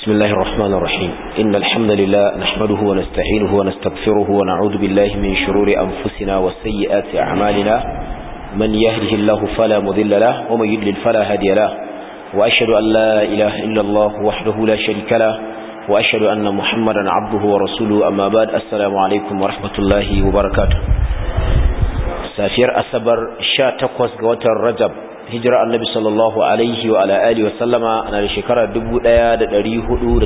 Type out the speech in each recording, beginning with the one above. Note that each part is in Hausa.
بسم الله الرحمن الرحيم إن الحمد لله نحمده ونستعينه ونستغفره ونعوذ بالله من شرور أنفسنا وسيئات أعمالنا من يهده الله فلا مذل له ومن يدلل فلا هادي له وأشهد أن لا إله إلا الله وحده لا شريك له وأشهد أن محمدا عبده ورسوله أما بعد السلام عليكم ورحمة الله وبركاته سافير أسبر شا تقوس قوة الرجب hijira annabi sallallahu alaihi wa ala alihi wasallama na da shekara 1438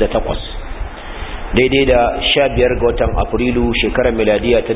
daidai da 15 ga watan afrilu shekarar miladiya ta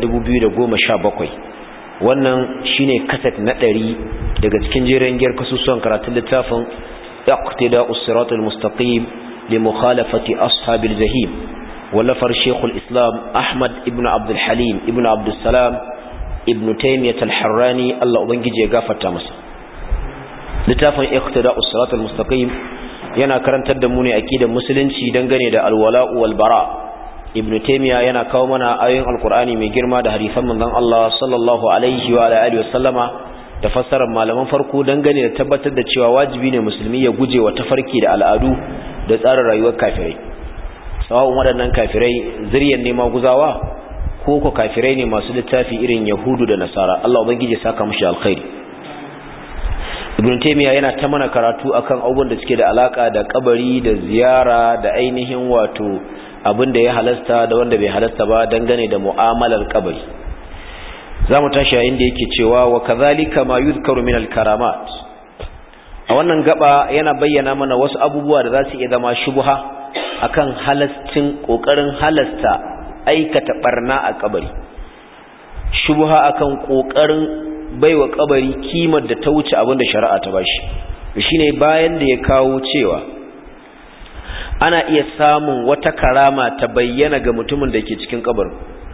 2017 wannan shine kaset na 100 daga cikin jerin giyar kasusuwan karatun littafin iqtida us-siratal mustaqim li mukhalafati ashabil jahim wallafar shekul islam ahmad ibn abdul halim ibn abdul salam ibn taymiyyah al-harrani Allah ubangije ya gafarta masa littafin iqtida'us siratal mustaqim yana karantar da mu ne aqidar musulunci dangane da alwala'u wal bara ibn taymiya yana kawo mana ayoyin alqur'ani mai girma da hadisan manzon Allah sallallahu alaihi wa alihi wasallama da fassarar malaman farko dangane da tabbatar da cewa wajibi ne musulmi ya guje wa tafarki da al'adu da tsarin rayuwar kafirai sawa'un waɗannan kafirai zuriyar nema guzawa ko ko kafirai ne masu littafi irin yahudu da nasara Allah ubangiji ya saka mushi alkhairi ibn taymiya yana ta mana karatu akan abubuwan da suke da alaka da kabari da ziyara da ainihin wato abin da ya halasta da wanda bai halasta ba dangane da mu'amalar kabari zamu tashi yayin da yake cewa wa kadhalika ma yuzkaru min al-karamat a wannan gaba yana bayyana mana wasu abubuwa da za su iya zama shubha akan halastin kokarin halasta aikata barna a kabari shubha akan kokarin baiwa kabari kimar da ta wuce abinda shari'a ta bashi shine bayan da ya kawo cewa ana iya samun wata karama ta bayyana ga mutumin da ke cikin kabarin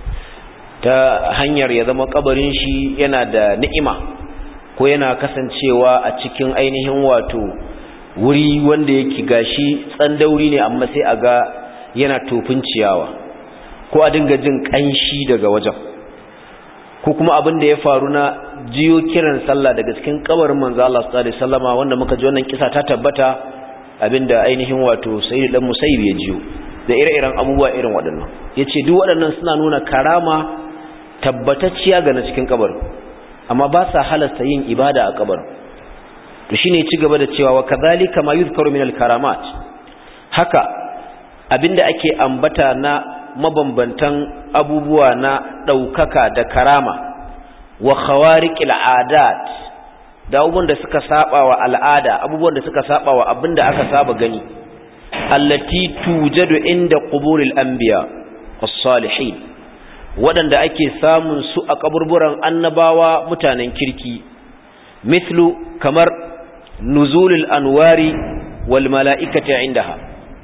ta hanyar ya zama kabarin shi yana da ni'ima ko yana kasancewa a cikin ainihin wato wuri wanda yake gashi tsandauri ne amma sai a ga yana tofin ciyawa ko a dinga jin kanshi daga wajen ko kuma abin da ya faru na jiyo kiran sallah daga cikin kabarin manzo Allah sallallahu alaihi wasallama wanda muka ji wannan kisa ta tabbata abinda ainihin wato sayyid dan musayyib ya jiyo da ire-iren abubuwa irin waɗannan yace duk waɗannan suna nuna karama tabbatacciya ga na cikin kabarin amma ba sa halasta yin ibada a kabarin to shine ci gaba da cewa wa kadhalika ma yuzkaru min al-karamat haka abinda ake ambata na mabambantan abubuwa na ɗaukaka da karama wa khawariqil adat da abubuwan da suka saba wa al'ada abubuwan da suka saba wa abinda aka saba gani allati tujadu inda quburil anbiya was-salihin wadanda ake samun su a kaburburan annabawa mutanen kirki mithlu kamar nuzulul anwari wal mala'ikati indaha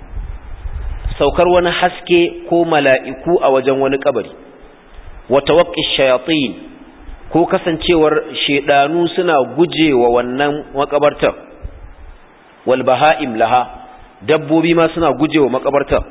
saukar wani haske ko mala'iku a wajen wani kabari wa tawaqqi shayatin ko kasancewar shedanu suna gujewa wannan makabartar wal baha'im laha dabbobi ma suna gujewa makabartar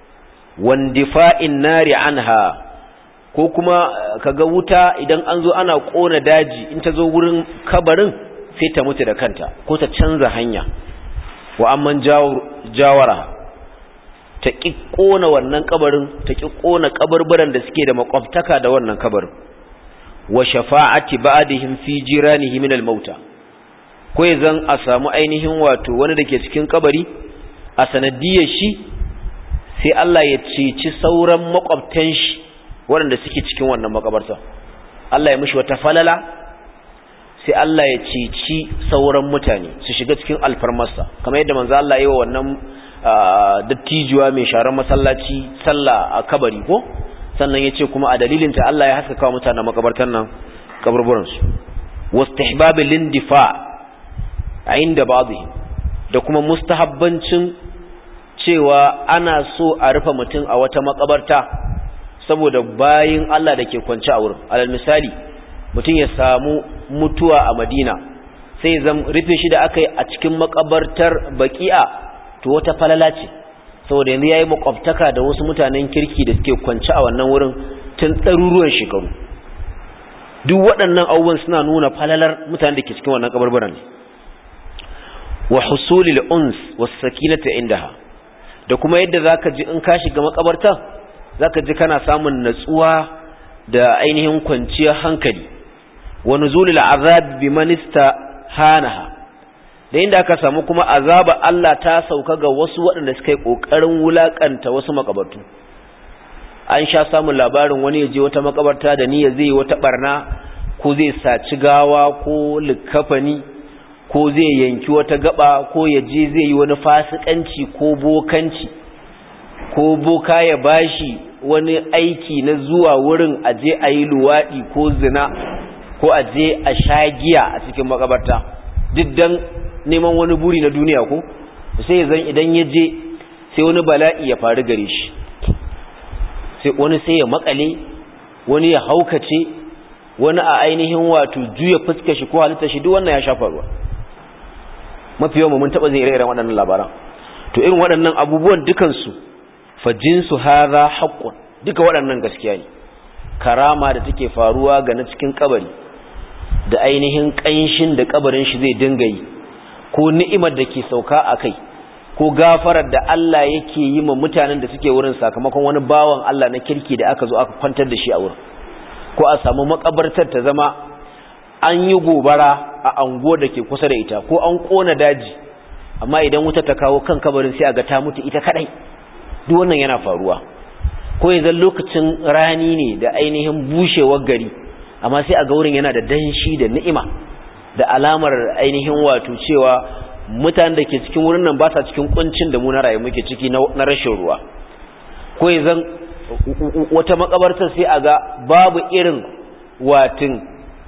wandifa'in nari anha ko kuma kaga wuta idan an zo ana kona daji in ta zo wurin kabarin sai ta mutu da kanta ko ta canza hanya wa amman jawara ta ƙi ƙona wannan kabarin ta ƙi ƙona kabarbaran da suke da makwabtaka da wannan kabarin wa shafa'ati ba'dihim fi jiranihi min al-mauta ko zan a samu ainihin wato wani dake cikin kabari a sanadiyar shi sai Allah ya ceci sauran makwabtan shi waɗanda suke cikin wannan makabarta Allah ya mishi wata falala sai Allah ya ceci sauran mutane su shiga cikin alfarmarsa kamar yadda manzo Allah ya yi wa wannan dattijuwa mai sharar masallaci sallah a kabari ko sannan ya ce kuma a dalilinta Allah ya haskaka wa mutanen makabartan nan kaburburansu wastihbabil lindifa a inda ba'dhi da kuma mustahabbancin cewa ana so a rufe mutum a wata makabarta saboda bayin Allah da ke kwance a wurin alal misali mutum ya samu mutuwa a Madina sai zan rufe shi da aka yi a cikin makabartar baki'a to wata falala ce saboda yanzu yayi makwabtaka da wasu mutanen kirki da suke kwance a wannan wurin tun ɗaruruwan shekaru duk waɗannan abubuwan suna nuna falalar mutanen da ke cikin wannan kabarbaran wa husulil uns was sakinata indaha da kuma yadda zaka ji in ka shiga makabarta zaka ji kana samun natsuwa da ainihin kwanciyar hankali wa nuzulul azab biman hanaha da inda aka samu kuma azaba Allah ta sauka ga wasu waɗanda suka yi ƙoƙarin wulaƙanta wasu makabartu an sha samun labarin wani ya je wata makabarta da niyya zai wata barna ko zai saci gawa ko likafani ko zai yanki wata gaba ko ya je zai yi wani fasikanci ko bokanci ko boka ya bashi wani aiki na zuwa wurin aje a yi luwaɗi ko zina ko aje a sha giya a cikin makabarta duk dan neman wani buri na duniya ko sai zan idan ya je sai wani bala'i ya faru gare shi sai wani sai ya makale wani ya haukace wani a ainihin wato juya fuskar shi ko halitta shi duk wannan ya shafa ruwa mafi yawan mun taba zai ire-iren waɗannan labaran to irin waɗannan abubuwan dukansu fa jinsu hadha haqqun duka waɗannan gaskiya ne karama da take faruwa ga na cikin kabari da ainihin ƙanshin da kabarin shi zai dinga yi ko ni'imar da ke sauka a kai ko gafarar da Allah yake yi ma mutanen da suke wurin sakamakon wani bawan Allah na kirki da aka zo aka kwantar da shi a wurin ko a samu makabartar ta zama an yi gobara a ango da ke kusa da ita ko an kona daji amma idan wuta ta kawo kan kabarin sai a ga ta mutu ita kadai duk wannan yana faruwa ko yanzu lokacin rani ne da ainihin bushewar gari amma sai a ga wurin yana da danshi da ni'ima da alamar ainihin wato cewa mutanen da ke cikin wurin nan ba sa cikin kuncin da mu na rayu muke ciki na rashin ruwa ko yanzu wata makabarta sai a ga babu irin watin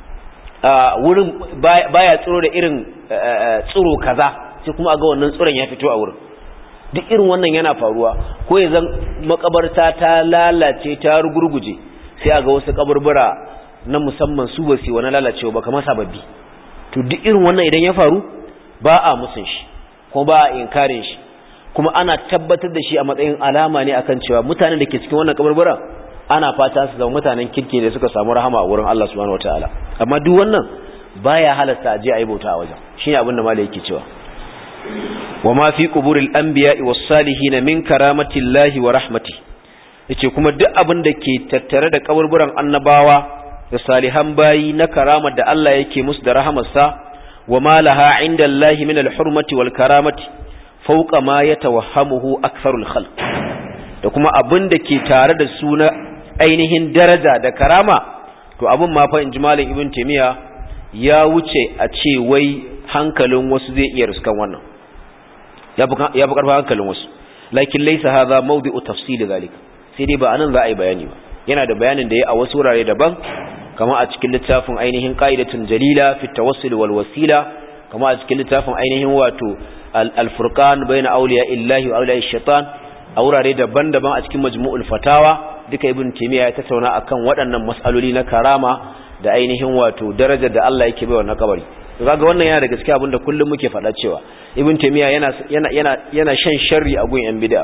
wurin baya tsiro da irin tsiro kaza sai kuma a ga wannan tsiron ya fito a wurin duk irin wannan yana faruwa ko yanzu makabarta ta lalace ta rugurguje sai a ga wasu kaburbura na musamman su ba su wani lalacewa ba kamar sababbi to duk irin wannan idan ya faru ba a musun shi kuma ba a inkarin shi kuma ana tabbatar da shi a matsayin alama ne akan cewa mutanen da ke cikin wannan kaburbura ana fata su zama mutanen kirki da suka samu rahama a wurin Allah subhanahu wataala amma duk wannan baya halasta a je a yi bauta a wajen shine abin da malai yake cewa wa ma fi quburil anbiya'i was salihin min karamatillahi wa rahmati yace kuma duk abin da ke tattare da kaburburan annabawa da salihan bayi na karamar da Allah yake musu da rahamarsa wa ma laha inda Allah min al-hurmati wal karamati fawqa ma yatawahhamuhu aktharul khalq da kuma abin da ke tare da su na ainihin daraja da karama to abin ma fa in ji malam ibn taymiya ya wuce a ce wai hankalin wasu zai iya ruskan wannan ya fi karfa hankalin wasu lakin laysa hadha mawdi'u tafsil zalika sai dai ba anan za a yi bayani ba yana da bayanin da ya a wasu wurare daban kama a cikin littafin ainihin qa'idatun jalila fi tawassul wal wasila kama a cikin littafin ainihin wato al-furqan bayna awliya illahi wa awliya shaitan a wurare daban-daban a cikin majmu'ul fatawa duka ibn taymiya ya tattauna akan waɗannan mas'aloli na karama da ainihin wato darajar da Allah yake baiwa na kabari to kaga wannan yana da gaskiya abinda kullum muke faɗa cewa ibn taymiya yana yana yana yana shan sharri a gun yan bid'a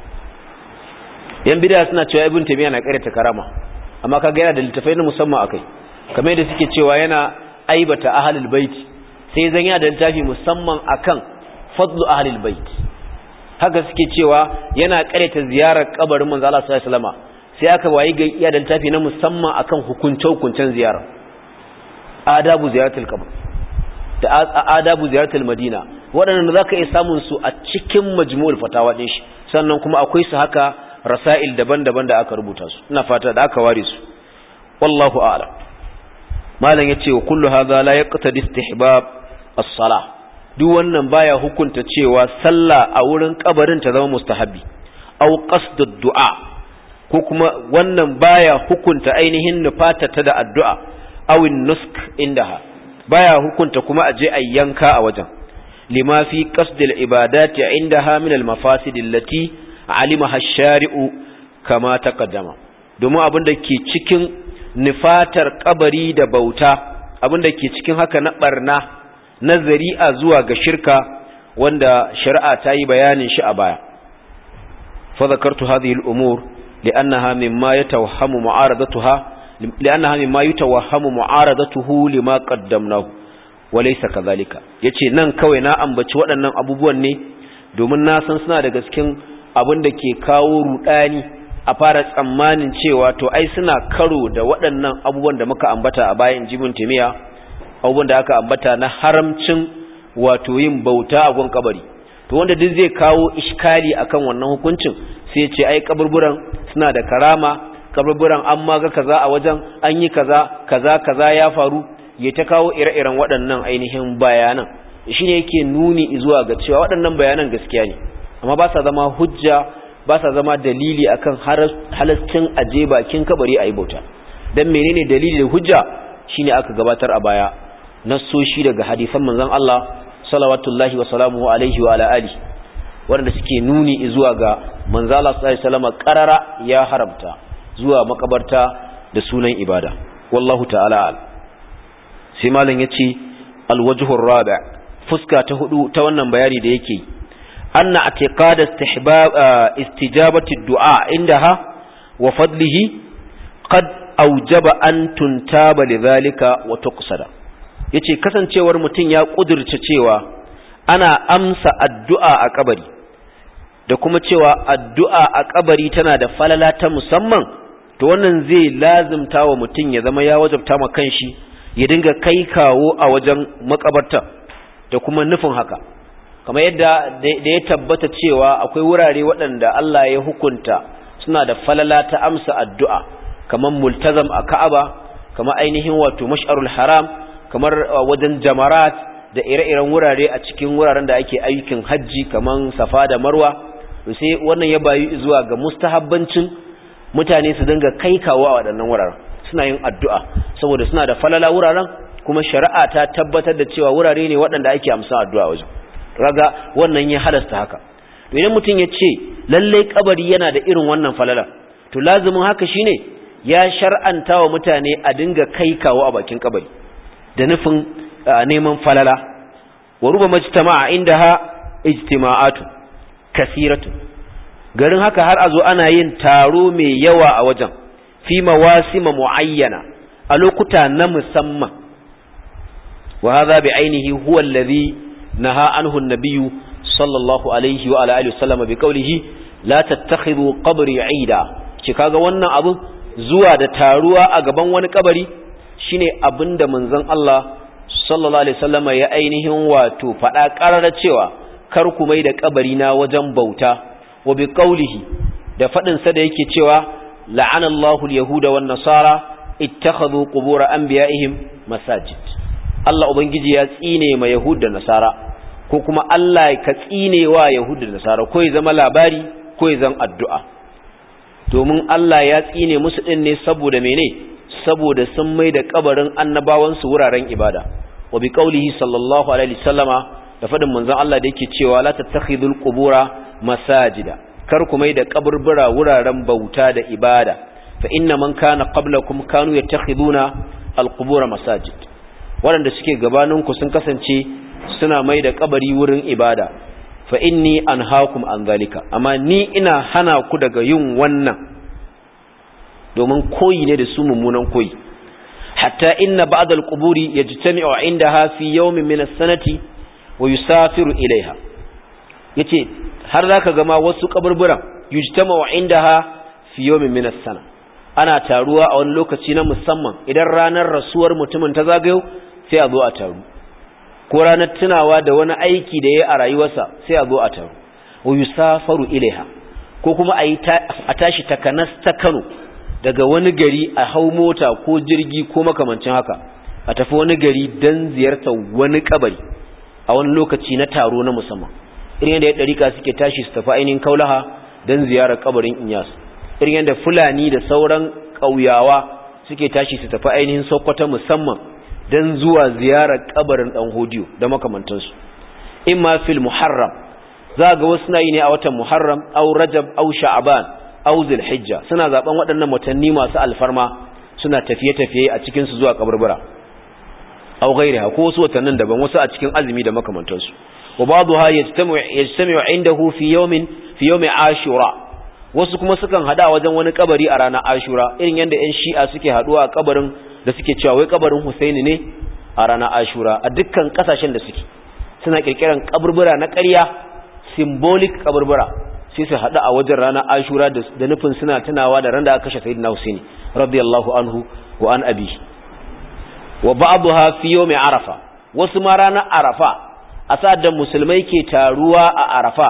yan bid'a suna cewa ibn taymiya na karanta karama amma kaga yana da littafai na musamman akai kamar yadda suke cewa yana aibata ahlul bait sai zan yana da littafi musamman akan fadlu ahlul bait haka suke cewa yana karanta ziyarar kabarin manzo Allah sallallahu alaihi wasallam sai aka wayi ga iya da littafi na musamman akan hukunce hukuncen ziyara adabu ziyaratul qabr da adabu ziyaratul madina waɗannan zaka iya samun su a cikin majmu'ul fatawa din shi sannan kuma akwai su haka rasail daban-daban da aka rubuta su ina fata da aka ware su wallahu a'lam malam yace wa kullu hadha la yaqtadi istihbab as-salah duk wannan baya hukunta cewa sallah a wurin kabarin ta zama mustahabi aw qasdud du'a ko kuma wannan baya hukunta ainihin nufata ta da addu'a awin nusk indaha baya hukunta kuma aje a yanka a wajen lima fi qasdil ibadati indaha min al mafasid allati alimaha ash-shari'u kama taqaddama domin abin da ke cikin nufatar kabari da bauta abin da ke cikin haka na barna na zari'a zuwa ga shirka wanda shari'a ta yi bayanin shi a baya fa zakartu hadhihi al-umur li'annaha mimma yatawahhamu mu'aradatuha li'annaha mimma yatawahhamu mu'aradatuhu lima qaddamnahu wa laysa kadhalika yace nan kawai na ambaci waɗannan abubuwan ne domin na san suna daga cikin abin da ke kawo rudani a fara tsammanin cewa to ai suna karo da waɗannan abubuwan da muka ambata a bayan jibin timiya abubuwan da aka ambata na haramcin wato yin bauta a gun kabari to wanda duk zai kawo iskali akan wannan hukuncin sai ce ai kaburburan suna da karama kaburburan an maga kaza a wajen an yi kaza kaza kaza ya faru ya ta kawo ire-iren waɗannan ainihin bayanan shine yake nuni zuwa ga cewa waɗannan bayanan gaskiya ne amma ba sa zama hujja ba sa zama dalili akan halascin aje bakin kabari a yi bauta don menene dalili da hujja shine aka gabatar a baya nassoshi daga hadisan manzon Allah salawatullahi wa salamuhu alaihi wa ala ali wanda suke nuni zuwa ga manzon Allah sallallahu alaihi wasallam qarara ya haramta zuwa makabarta da sunan ibada wallahu ta'ala al sai malam yace alwajhur rabi' fuska ta hudu ta wannan bayani da yake أن اعتقاد استحباب استجابة الدعاء عندها وفضله قد أوجب أن تنتاب لذلك وتقصد yace kasancewar mutum ya kudirce cewa ana amsa addu'a a kabari da kuma cewa addu'a a kabari tana da falala ta musamman to wannan zai lazimta wa mutum ya zama ya wajabta ma kanshi ya dinga kai kawo a wajen makabarta da kuma nufin haka kamar yadda da ya tabbata cewa akwai wurare waɗanda Allah ya hukunta suna da falala ta amsa addu'a kamar multazam a Ka'aba kamar ainihin wato mash'arul haram kamar wajen jamarat da ire-iren wurare a cikin wuraren da ake ayyukan hajji kamar safa da marwa sai wannan ya bayu zuwa ga mustahabbancin mutane su dinga kai kawo a waɗannan wuraren suna yin addu'a saboda suna da falala wuraren kuma shari'a ta tabbatar da cewa wurare ne waɗanda ake amsa addu'a wajen raga wannan ya halasta haka to idan mutum ya ce lalle kabari yana da irin wannan falala to lazumin haka shine ya shar'anta wa mutane a dinga kai kawo a bakin kabari da nufin neman falala wa ruba majtama'a indaha ijtima'atu kasiratu garin haka har a zo ana yin taro mai yawa a wajen fi mawasima muayyana a lokuta na musamman wa hadha bi ainihi huwa alladhi نهى عنه النبي صلى الله عليه وعلى اله وسلم بقوله لا تتخذوا قبري عيدا kaga wannan abu zuwa da taruwa a gaban wani kabari shine abinda manzon Allah sallallahu alaihi wasallama ya ainihin wato fada karara cewa kar ku mai da kabari na wajen bauta wa bi qawlihi da fadin sa da yake cewa la'ana Allahu al-yahuda wan nasara ittakhadhu qubur anbiya'ihim masajid Allah Ubangiji ya tsine ma Yahud da Nasara ko kuma Allah ka tsine wa Yahud da Nasara ko ya zama labari ko ya zama addu'a domin Allah ya tsine musu din ne saboda mene saboda sun mai da kabarin annabawan su wuraren ibada wa bi qaulihi sallallahu alaihi wasallama da fadin manzon Allah da yake cewa la tattakhidul qubura masajida kar ku mai da kaburbura wuraren bauta da ibada fa inna man kana qablakum kanu yattakhiduna alqubura masajid waɗanda suke gabaninku sun kasance suna mai da kabari wurin ibada fa inni anhaakum an zalika amma ni ina hana ku daga yin wannan domin koyi ne da su mummunan koyi hatta inna ba'd al-quburi yajtami'u 'indaha fi yawmin min as-sanati wa yusafiru ilayha yace har zaka ga ma wasu kaburburan yajtama'u 'indaha fi yawmin min as-sana ana taruwa a wani lokaci na musamman idan ranar rasuwar mutumin ta zagayo sai a zo a taru ko ranar tunawa da wani aiki da ya yi a rayuwarsa sai a zo a taru wa yusafaru ilaiha ko kuma a tashi takanas ta Kano daga wani gari a hau mota ko jirgi ko makamancin haka a tafi wani gari don ziyartar wani kabari a wani lokaci na taro na musamman irin yadda ya ɗarika suke tashi su tafi ainihin kaulaha don ziyarar kabarin inyas irin yadda fulani da sauran ƙauyawa suke tashi su tafi ainihin sokoto musamman don zuwa ziyarar kabarin ɗan hodiyo da makamantansu in ma fil muharram za ga wasu na yi ne a watan muharram au rajab au sha'aban au zulhijja suna zaben waɗannan watanni masu alfarma suna tafiye-tafiye a cikin su zuwa kaburbura au gairiha ko wasu watannin daban wasu a cikin azumi da makamantansu wa ba'daha yajtami'u indahu fi yawmin fi yawmi ashura wasu kuma sukan hada wajen wani kabari a ranar ashura irin yadda yan shi'a suke haduwa a kabarin da suke cewa wai kabarin husaini ne a ranar ashura a dukkan kasashen da suke suna kirkiran kaburbura na ƙarya symbolic kaburbura sai su haɗu a wajen ranar ashura da nufin suna tunawa da ran da aka kashe sayyidina husaini radiyallahu anhu wa an abi wa ba'daha fi yawmi arafa wasu ma ranar arafa a sa'ad da musulmai ke taruwa a arafa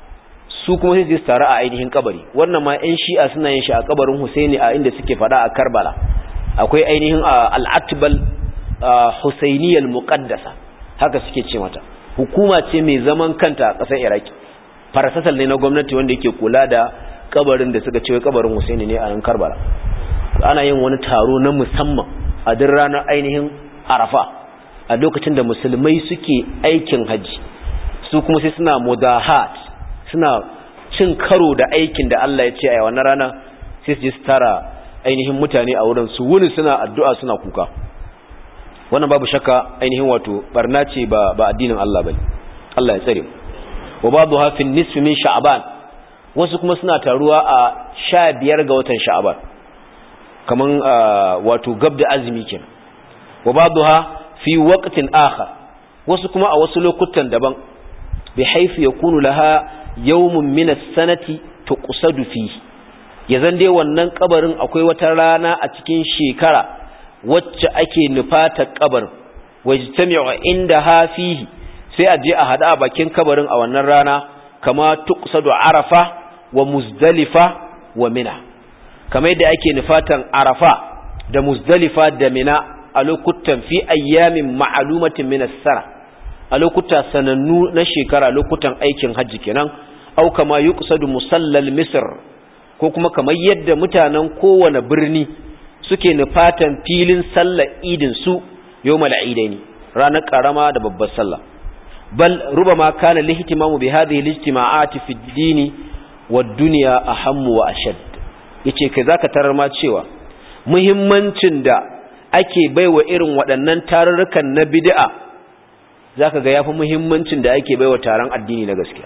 su kuma sai su taru a ainihin kabari wannan ma ƴan shi'a suna yin shi a kabarin husaini a inda suke fada a karbala akwai ainihin al-atbal husainiyal muqaddasa haka suke ce mata hukuma ce mai zaman kanta a ƙasar iraki farasasal ne na gwamnati wanda yake kula da kabarin da suka ce kabarin husaini ne a nan karbala ana yin wani taro na musamman a duk ranar ainihin arafa a lokacin da musulmai suke aikin hajji su kuma sai suna mudahat suna cin karo da aikin da Allah ya ce a wannan rana sai su je su tara ainihin mutane a wurin su wuni suna addu'a suna kuka wannan babu shakka ainihin wato barna ce ba ba addinin Allah bane Allah ya tsare wa babu hafin nisfi min sha'ban wasu kuma suna taruwa a 15 ga watan sha'ban kaman wato gab da azumi kenan wa babuha fi waqtin akhar wasu kuma a wasu lokutan daban bi haifu yakunu laha yawmun min as-sanati tuqsadu fi yazan dai wannan kabarin akwai wata rana a cikin shekara wacce ake nufata kabarin wajtami'u indaha fihi sai a je a hada a bakin kabarin a wannan rana kama tuqsadu arafa wa muzdalifa wa mina kamar yadda ake nufatan arafa da muzdalifa da mina a lokutan fi ayyamin ma'alumatin min as-sara a lokuta sanannu na shekara lokutan aikin hajji kenan au kama yuqsadu musallal misr ko kuma kamar yadda mutanen kowane birni suke nufatan filin sallar idin su yawmal idaini ranar karama da babbar sallah bal rubama kana lihtimamu bi hadhihi al-ijtima'ati fi ad-din wad-dunya ahammu wa ashad yace kai zaka tarar ma cewa muhimmancin da ake baiwa irin waɗannan tarurrukan na bid'a zaka ga yafi muhimmancin da ake baiwa taron addini na gaskiya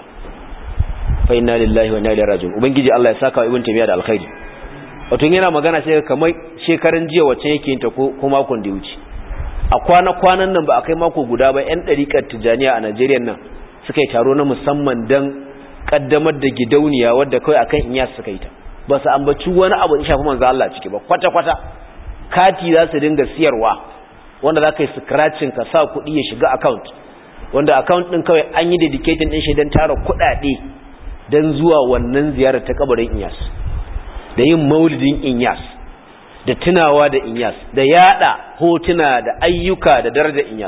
fa inna lillahi wa inna ilaihi raji'un ubangiji Allah ya saka wa ibn taymiya da alkhairi wato yana magana sai kamar shekaran jiya wacce yake yin ta ko makon da ya wuce a kwana-kwanan nan ba a kai mako guda ba 'yan ɗariƙar tijjaniya a najeriya nan suka yi taro na musamman don ƙaddamar da gidauniya wadda kawai akan inyas suka yi ta ba su ambaci wani abu da shafi manzo Allah ciki ba kwata-kwata kati za su dinga siyarwa wanda za ka yi scratching ka sa kuɗi ya shiga account wanda account ɗin kawai an yi dedicating ɗin shi don tara kuɗaɗe don zuwa wannan ziyarar ta kabarin inyas da yin maulidin inyas da tunawa da inyas da yada hotuna da ayyuka da daraja inyas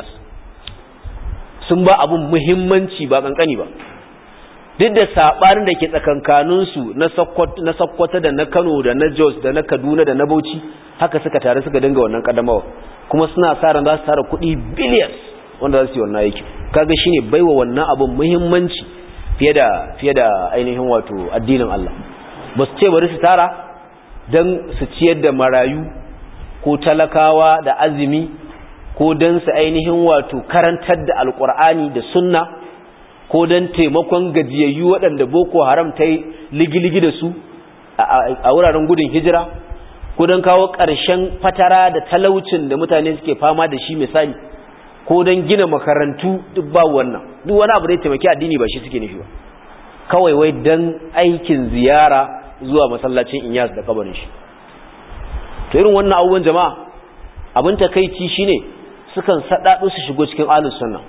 sun ba abun muhimmanci ba kankani ba duk da sabanin da ke tsakankaninsu na sakkwata da na kano da na jos da na kaduna da na bauchi haka suka tare suka dinga wannan kadamawa kuma suna sa ran za su tara kuɗi billions wanda za su yi wannan aiki kaga shine baiwa wannan abun muhimmanci fiye da fiye da ainihin wato addinin Allah ba su ce bari su tara don su ciyar da marayu ko talakawa da azumi ko don su ainihin wato karantar da alkur'ani da sunna ko don taimakon gajiyayyu waɗanda boko haram ta yi ligiligi da su a wuraren gudun hijira ko don kawo ƙarshen fatara da talaucin da mutane suke fama da shi misali ko don gina makarantu duk ba wannan duk wani abu da ya taimaki addini ba shi suke nufi ba kawai wai don aikin ziyara zuwa masallacin inyas da kabarin shi to irin wannan abubuwan jama'a abin takeici shine sukan sadado su shigo cikin ahlus sunna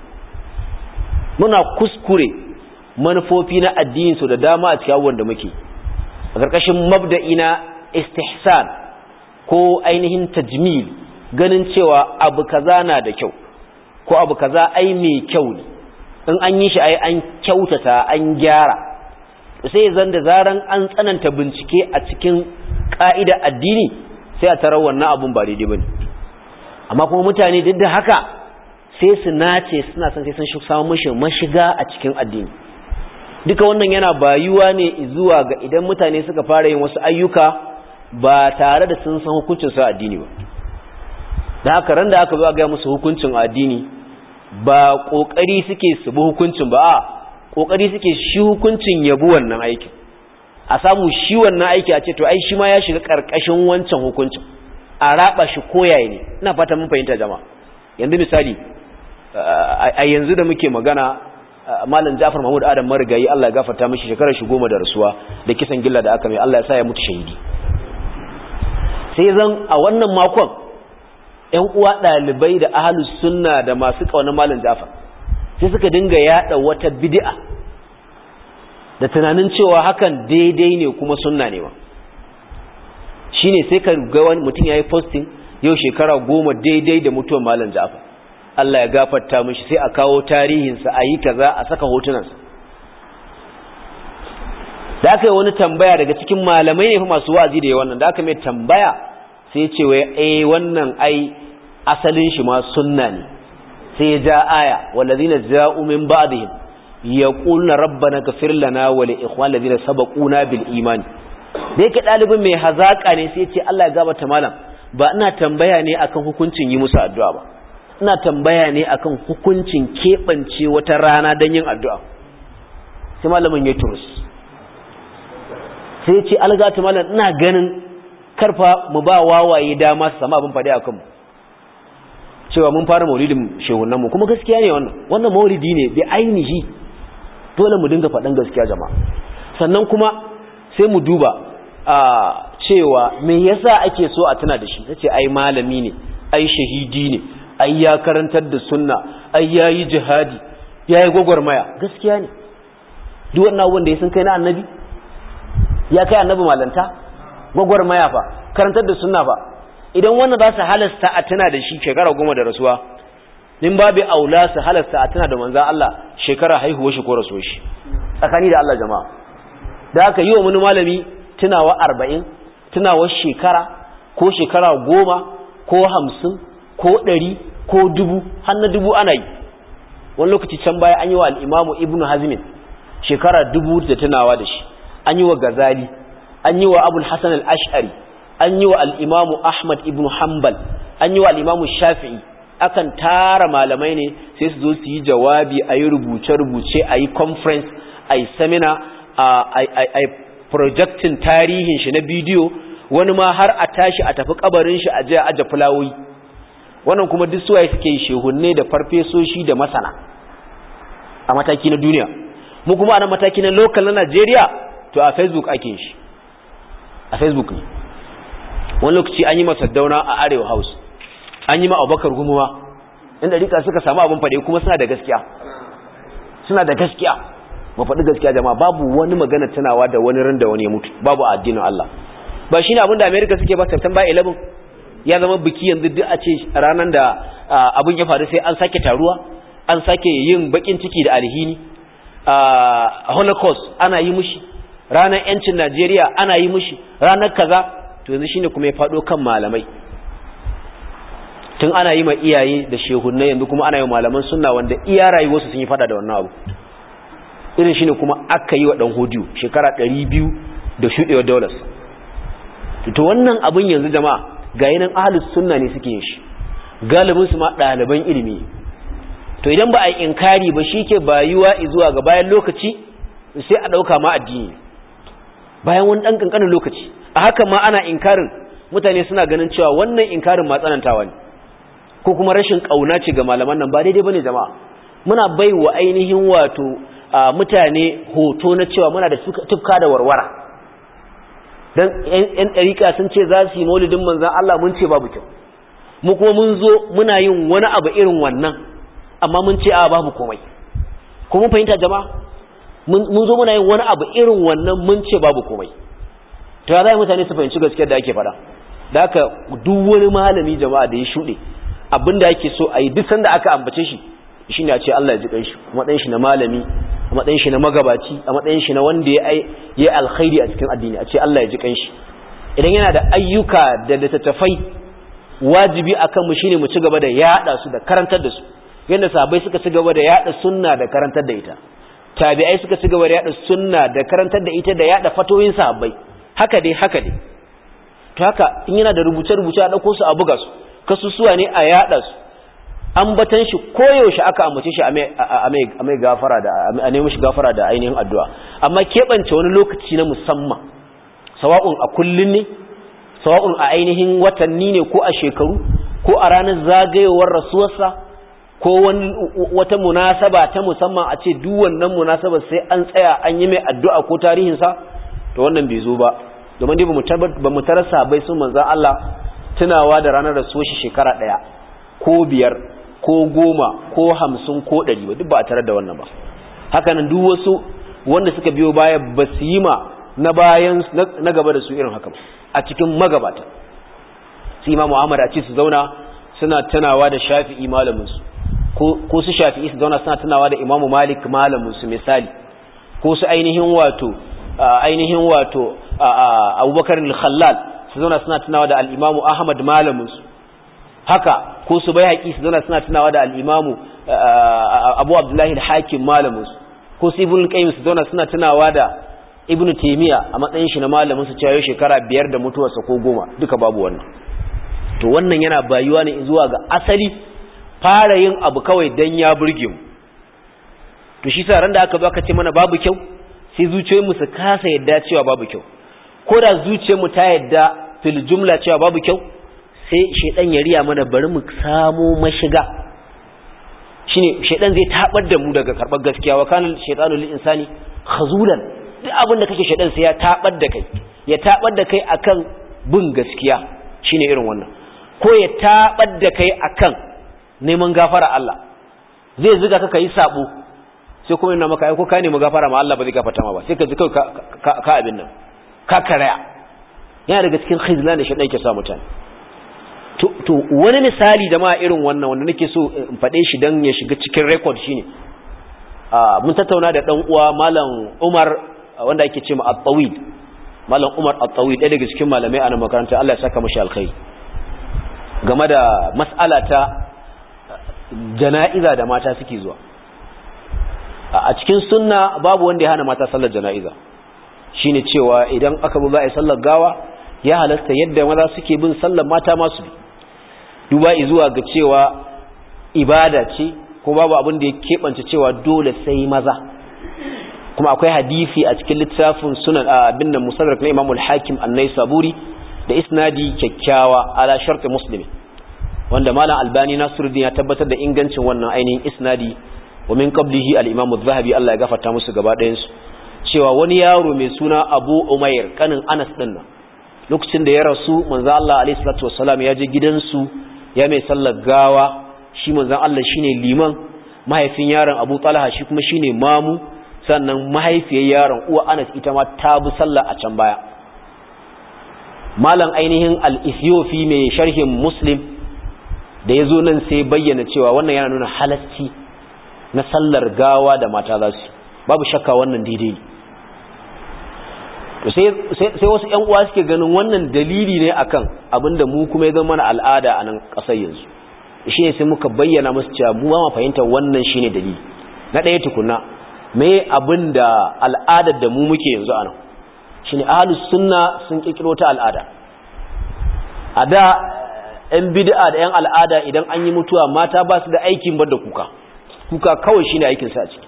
muna kuskure manufofi na addini so da dama a cikin abubuwan da muke a karkashin mabda'i na istihsan ko ainihin tajmil ganin cewa abu kaza na da kyau ko abu kaza ai mai kyau ne in an yi shi ai an kyautata an gyara sai zan da zaran an tsananta bincike a cikin ƙa'ida addini sai a tarar wannan abun ba daidai bane amma kuma mutane duk da haka sai su nace suna son sai sun samu mashi mashiga a cikin addini duka wannan yana bayuwa ne zuwa ga idan mutane suka fara yin wasu ayyuka ba tare da sun san hukuncin su addini ba da haka ran da aka zo ga musu hukuncin addini ba kokari suke su bi hukuncin ba a kokari suke shi hukuncin yabu wannan aikin a samu shi wannan aiki a ce to ai shi ma ya shiga karkashin wancan hukuncin a raba shi koyaye ne ina fata mun fahimta jama'a yanzu misali a yanzu da muke magana malam Ja'far Mahmud Adam marigayi Allah ya gafarta mishi shekarar shi goma da rasuwa da kisan gilla da aka mai Allah ya sa ya mutu shahidi sai zan a wannan makon ƴan uwa ɗalibai da ahlus sunna da masu ƙaunar malam Ja'far sai suka dinga yada wata bid'a da tunanin cewa hakan daidai ne kuma sunna ne ba shine sai ka ga wani mutum yayi posting yau shekara goma daidai da mutuwar malam Ja'far Allah ya gafarta mishi sai a kawo tarihinsa a yi kaza a saka hotunansa da aka yi wani tambaya daga cikin malamai ne fa masu wazi da yi wannan da aka mai tambaya sai ce wai eh wannan ai asalin shi ma sunna ne sai ya ja aya wallazina ja'u min ba'dihim yaquluna rabbana ghfir lana wa li ikhwan ladina sabaquna bil iman da yake dalibin mai hazaka ne sai ya ce Allah ya gabata malam ba ina tambaya ne akan hukuncin yi musu addu'a ba ina tambaya ne akan hukuncin keɓance wata rana don yin addu'a sai malamin ya turus sai ce algata malam ina ganin karfa mu ba wawaye dama su sama abin faɗi a kanmu cewa mun fara maulidin shehunanmu kuma gaskiya ne wannan wannan maulidi ne bi ainihi dole mu dinga faɗin gaskiya jama'a sannan kuma sai mu duba a cewa me yasa ake so a tuna da shi ta ce ai malami ne ai shahidi ne ai ya karantar da sunna ai ya yi jihadi ya yi gwagwarmaya gaskiya ne duk wannan abubuwan da ya sun kai na annabi ya kai annabi malanta gwagwarmaya fa karantar da sunna fa idan wannan za su halasta a tuna da shi shekara goma da rasuwa nin babu aula su halasta a tuna da manzan Allah shekara haihuwa shi ko rasuwa shi tsakani da Allah jama'a da aka yi wa wani malami tunawa arba'in tunawa shekara ko shekara goma ko hamsin ko ɗari ko dubu har na dubu ana yi wani lokaci can baya an yi wa al'imamu ibnu hazmin shekara dubu da tunawa da shi an yi wa gazali an yi wa abul hassan al'ash'ari an yi wa al'imamu ahmad ibnu hanbal an yi wa al'imamu shafi'i akan tara malamai ne sai su zo su yi jawabi a yi rubuce-rubuce a yi conference a yi seminar a yi projectin tarihin shi na bidiyo wani ma har a tashi a tafi kabarin shi a je a aje fulawoyi wannan kuma duk suwaye suke yi shehunne da farfesoshi da masana a mataki na duniya mu kuma a mataki na local na Najeriya to a Facebook ake shi a Facebook ne wani lokaci an yi masa dauna a Arewa House an yi ma Abubakar Gumuwa inda rika suka samu abin fade kuma suna da gaskiya suna da gaskiya mu faɗi gaskiya jama'a babu wani magana tunawa da wani ran da wani ya mutu babu addinin Allah ba shine abin da America suke ba September 11 ya zama biki yanzu duk a ce ranar da abin ya faru sai an sake taruwa an sake yin bakin ciki da alhini a holocaust ana yi mushi ranar yancin najeriya ana yi mushi ranar kaza to yanzu shine kuma ya faɗo kan malamai tun ana yi ma iyaye da shehunai yanzu kuma ana yi malaman sunna wanda iya rayuwarsu sun yi fada da wannan abu irin shine kuma aka yi wa ɗan hodiyo shekara ɗari biyu da shuɗewa dollars to wannan abin yanzu jama'a ga yanan ahalus sunna ne suke yin shi galibin su ma ɗaliban ilimi to idan ba a yi inkari ba shi ke bayuwa zuwa ga bayan lokaci sai a ɗauka ma addini bayan wani ɗan ƙanƙanin lokaci a haka ma ana inkarin mutane suna ganin cewa wannan inkarin ma tsanantawa ne ko kuma rashin ƙauna ce ga malaman nan ba daidai ba ne jama'a muna bai wa ainihin wato mutane hoto na cewa muna da tufka da warwara dan yan ɗariƙa sun ce za su yi maulidin manzan Allah mun ce babu kyau mu kuma mun zo muna yin wani abu irin wannan amma mun ce a babu komai ko mun fahimta jama'a mun zo muna yin wani abu irin wannan mun ce babu komai to ya zai mutane su fahimci gaskiyar da ake fada da haka duk wani malami jama'a da ya shuɗe abinda ake so a yi duk sanda aka ambace shi shine a ce Allah ya ji kanshi a matsayin shi na malami a matsayin shi na magabaci a matsayin shi na wanda ya yi alkhairi a cikin addini a ce Allah ya ji kanshi idan yana da ayyuka da littattafai wajibi akan mu shine mu ci gaba da yada su da karantar da su yadda sahabbai suka ci gaba da yada sunna da karantar da ita tabi'ai suka ci gaba da yada sunna da karantar da ita da yada fatoyin sahabbai haka dai haka dai to haka in yana da rubuce rubuce a dauko su a buga su kasusuwa ne a yada su ambatan shi koyaushe aka ambace shi a mai gafara da a nemi shi gafara da ainihin addu'a amma keɓance wani lokaci na musamman sawa'un a kullun ne sawa'un a ainihin watanni ne ko a shekaru ko a ranar zagayowar rasuwarsa ko wata munasaba ta musamman a ce duk wannan munasabar sai an tsaya an yi mai addu'a ko tarihinsa to wannan bai zo ba domin dai ba mu tarar sahabbai sun manzan Allah tunawa da ranar da shi shekara ɗaya ko biyar ko goma ko hamsin ko ɗari ba duk ba a tarar da wannan ba hakanan duk wasu wanda suka biyo baya ba su yi ma na bayan na gaba da su irin haka a cikin magabata su imamu Ahmad a ce su zauna suna tunawa da shafi'i malaminsu ko su shafi'i su zauna suna tunawa da imamu malik malaminsu misali ko su ainihin wato ainihin wato abubakar al-khallal su zauna suna tunawa da al-imamu ahmad malaminsu haka ko su bai haƙi su zauna suna tunawa da al-imamu abu abdullahi al-hakim malaminsu ko su ibn qayyim su zauna suna tunawa da ibnu taymiya a matsayin shi na malamin su cewa shekara biyar da mutuwarsa ko goma duka babu wannan to wannan yana bayuwa ne zuwa ga asali fara yin abu kawai dan ya burge mu to shi sa ran da aka zo aka ce mana babu kyau sai zuciyoyinmu su kasa yadda cewa babu kyau ko da zuciyarmu ta yadda fil jumla cewa babu kyau sai shedan ya riya mana bari mu samo mashiga shine shedan zai tabar da mu daga karbar gaskiya wa kana shaytanu lil insani khazulan duk abin da kake shedan sai ya tabar da kai ya tabar da kai akan bin gaskiya shine irin wannan ko ya tabar da kai akan neman gafara Allah zai zuga ka kai sabo sai kuma ina maka ai ko ka nemi gafara ma Allah ba zai gafarta ma ba sai ka ji kai ka abin nan ka karaya yana daga cikin khizlan da shedan yake sa mutane to wani misali da ma irin wannan wanda nake so in faɗe shi don ya shiga cikin rekod shine mun tattauna da ɗan uwa malam Umar wanda ake ce ma at-tawil malam Umar at-tawil ɗaya daga cikin malamai a nan makaranta Allah ya saka mashi alkhairi game da mas'ala ta jana'iza da mata suke zuwa a cikin sunna babu wanda ya hana mata sallar jana'iza shine cewa idan aka bu za a yi sallar gawa ya halasta yadda maza suke bin sallar mata masu bi duba zuwa ga cewa ibada ce ko babu abin da ya keɓance cewa dole sai maza kuma akwai hadisi a cikin littafin sunan abin da musadrak na imamul hakim annai saburi da isnadi kyakkyawa ala sharti muslimi wanda malam albani nasiruddin ya tabbatar da ingancin wannan ainihin isnadi wa min qablihi al-imam az-zahabi Allah ya gafarta musu gaba ɗayan su cewa wani yaro mai suna Abu Umair kanin Anas din nan lokacin da ya rasu manzo Allah alaihi salatu wassalam ya je gidansu ya mai sallar gawa shi manzon Allah shine liman mahaifin yaron Abu Talha shi kuma shine mamu sannan mahaifiyar yaron uwa Anas ita ma ta bi sallah a can baya malam ainihin al-Ethiopi mai sharhin Muslim da yazo nan sai bayyana cewa wannan yana nuna halasci na sallar gawa da mata za su babu shakka wannan daidai to sai sai wasu ƴan uwa suke ganin wannan dalili ne akan abinda mu kuma ya zama mana al'ada a nan ƙasar yanzu shine sai muka bayyana musu cewa mu ba mu fahimtar wannan shine dalili na ɗaya tukunna me abinda al'adar da mu muke yanzu a nan shine ahlus sunna sun kirkiro ta al'ada a da ƴan bid'a da ƴan al'ada idan an yi mutuwa mata ba su da aikin bar da kuka kuka kawai shine aikin sa a ciki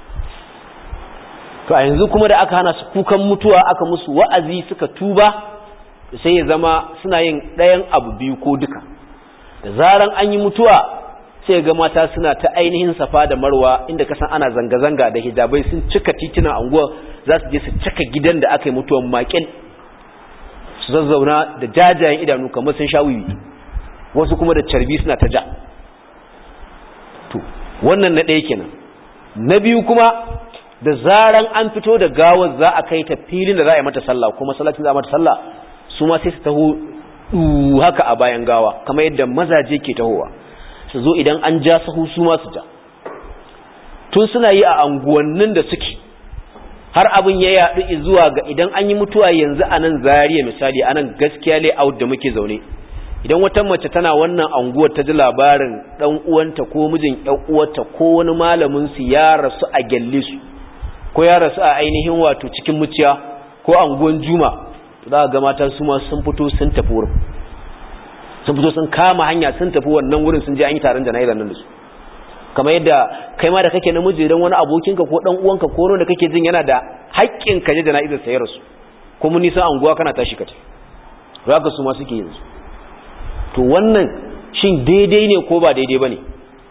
to a yanzu kuma da aka hana su kukan mutuwa aka musu wa'azi suka tuba sai ya zama suna yin ɗayan abu biyu ko duka da zaran an yi mutuwa sai ga mata suna ta ainihin safa da marwa inda ka san ana zanga-zanga da hijabai sun cika titunan anguwa za su je su cika gidan da aka yi mutuwan makil su zazzauna da jajayen idanu kamar sun sha wiwi wasu kuma da carbi suna ta ja to wannan na ɗaya kenan na biyu kuma da zaran an fito da gawar za a kai ta filin da za a yi mata sallah kuma salatin za a mata sallah su ma sai su taho haka a bayan gawa kamar yadda mazaje ke tahowa su zo idan an ja sahu su ma su ja tun suna yi a anguwannin da suke har abin ya yaɗu zuwa ga idan an yi mutuwa yanzu a nan zariya misali a nan gaskiya layout da muke zaune idan wata mace tana wannan anguwar ta ji labarin ɗan uwanta ko mijin ƴan uwarta ko wani malamin su ya rasu a gyalle su ko ya rasu a ainihin wato cikin muciya ko anguwan juma za ga mata su ma sun fito sun tafi wurin sun fito sun kama hanya sun tafi wannan wurin sun je an yi taron jana'izar nan da su kamar yadda kai ma da kake namiji idan wani abokinka ko dan uwanka ko wanda kake jin yana da haƙƙin ka je jana'izar sa ya rasu ko mun nisan anguwa kana tashi ka tafi haka su ma suke yin su to wannan shin daidai ne ko ba daidai bane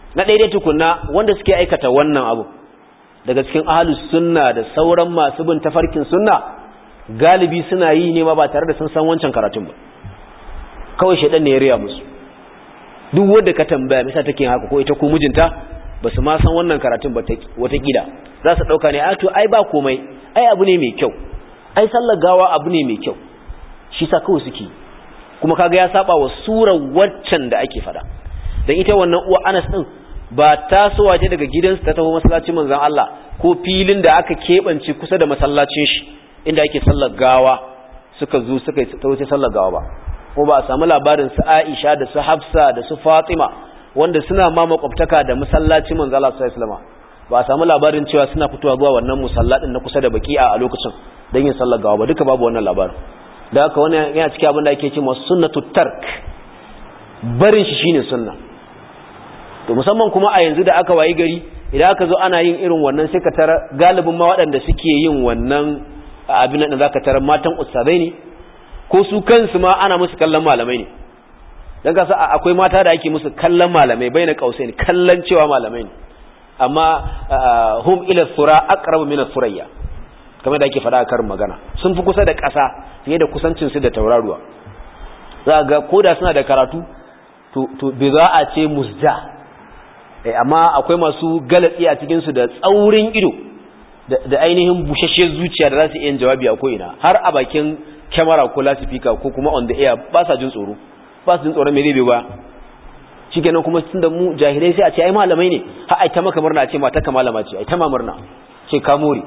na daidai tukunna wanda suke aikata wannan abu daga cikin ahlus sunna da sauran masu bin tafarkin sunna galibi suna yi ne ma ba tare da sun san wancan karatun ba kawai shedan ne ya riya musu duk wanda ka tambaya misa take haka ko ita ko mijinta ba su ma san wannan karatun ba wata kila za su dauka ne a to ai ba komai ai abu ne mai kyau ai sallar gawa abu ne mai kyau shi sa kawai suke kuma kaga ya saba wa surar waccan da ake fada dan ita wannan uwa Anas din ba tasowa ce daga gidansu ta taho masallacin manzon Allah ko filin da aka kebance kusa da masallacin shi inda ake sallar gawa suka zo suka ta wuce sallar gawa ba ko ba a samu labarin su Aisha da su Hafsa da su Fatima wanda suna ma makwabtaka da masallacin manzon Allah sallallahu alaihi wasallam ba a samu labarin cewa suna fitowa zuwa wannan musallatin na kusa da baki'a a lokacin don yin sallar gawa ba duka babu wannan labarin da haka wani yana cikin abin da ake ce masu sunnatu tark barin shi shine sunna to musamman kuma a yanzu da aka wayi gari idan aka zo ana yin irin wannan sai ka tara galibin ma waɗanda suke yin wannan abin da zaka tara matan ustazai ne ko su kansu ma ana musu kallon malamai ne dan kasa akwai mata da ake musu kallon malamai bai na kausaini kallon cewa malamai ne amma hum ila sura aqrabu min as-surayya kamar da ake faɗa a karin magana sun fi kusa da ƙasa fiye da kusancinsu da tauraruwa za ga koda suna da karatu to bai za a ce musja amma akwai masu galatsi a cikinsu da tsaurin ido da ainihin bushashe zuciya da za su iya jawabi a ko'ina har a bakin kyamara ko lasifika ko kuma on the air ba sa jin tsoro ba su jin tsoron mai zai ba shi kenan kuma tun da mu jahilai sai a ce ai malamai ne ha ai ta maka murna a ce mata ka malama ce ai ta ma murna ce ka more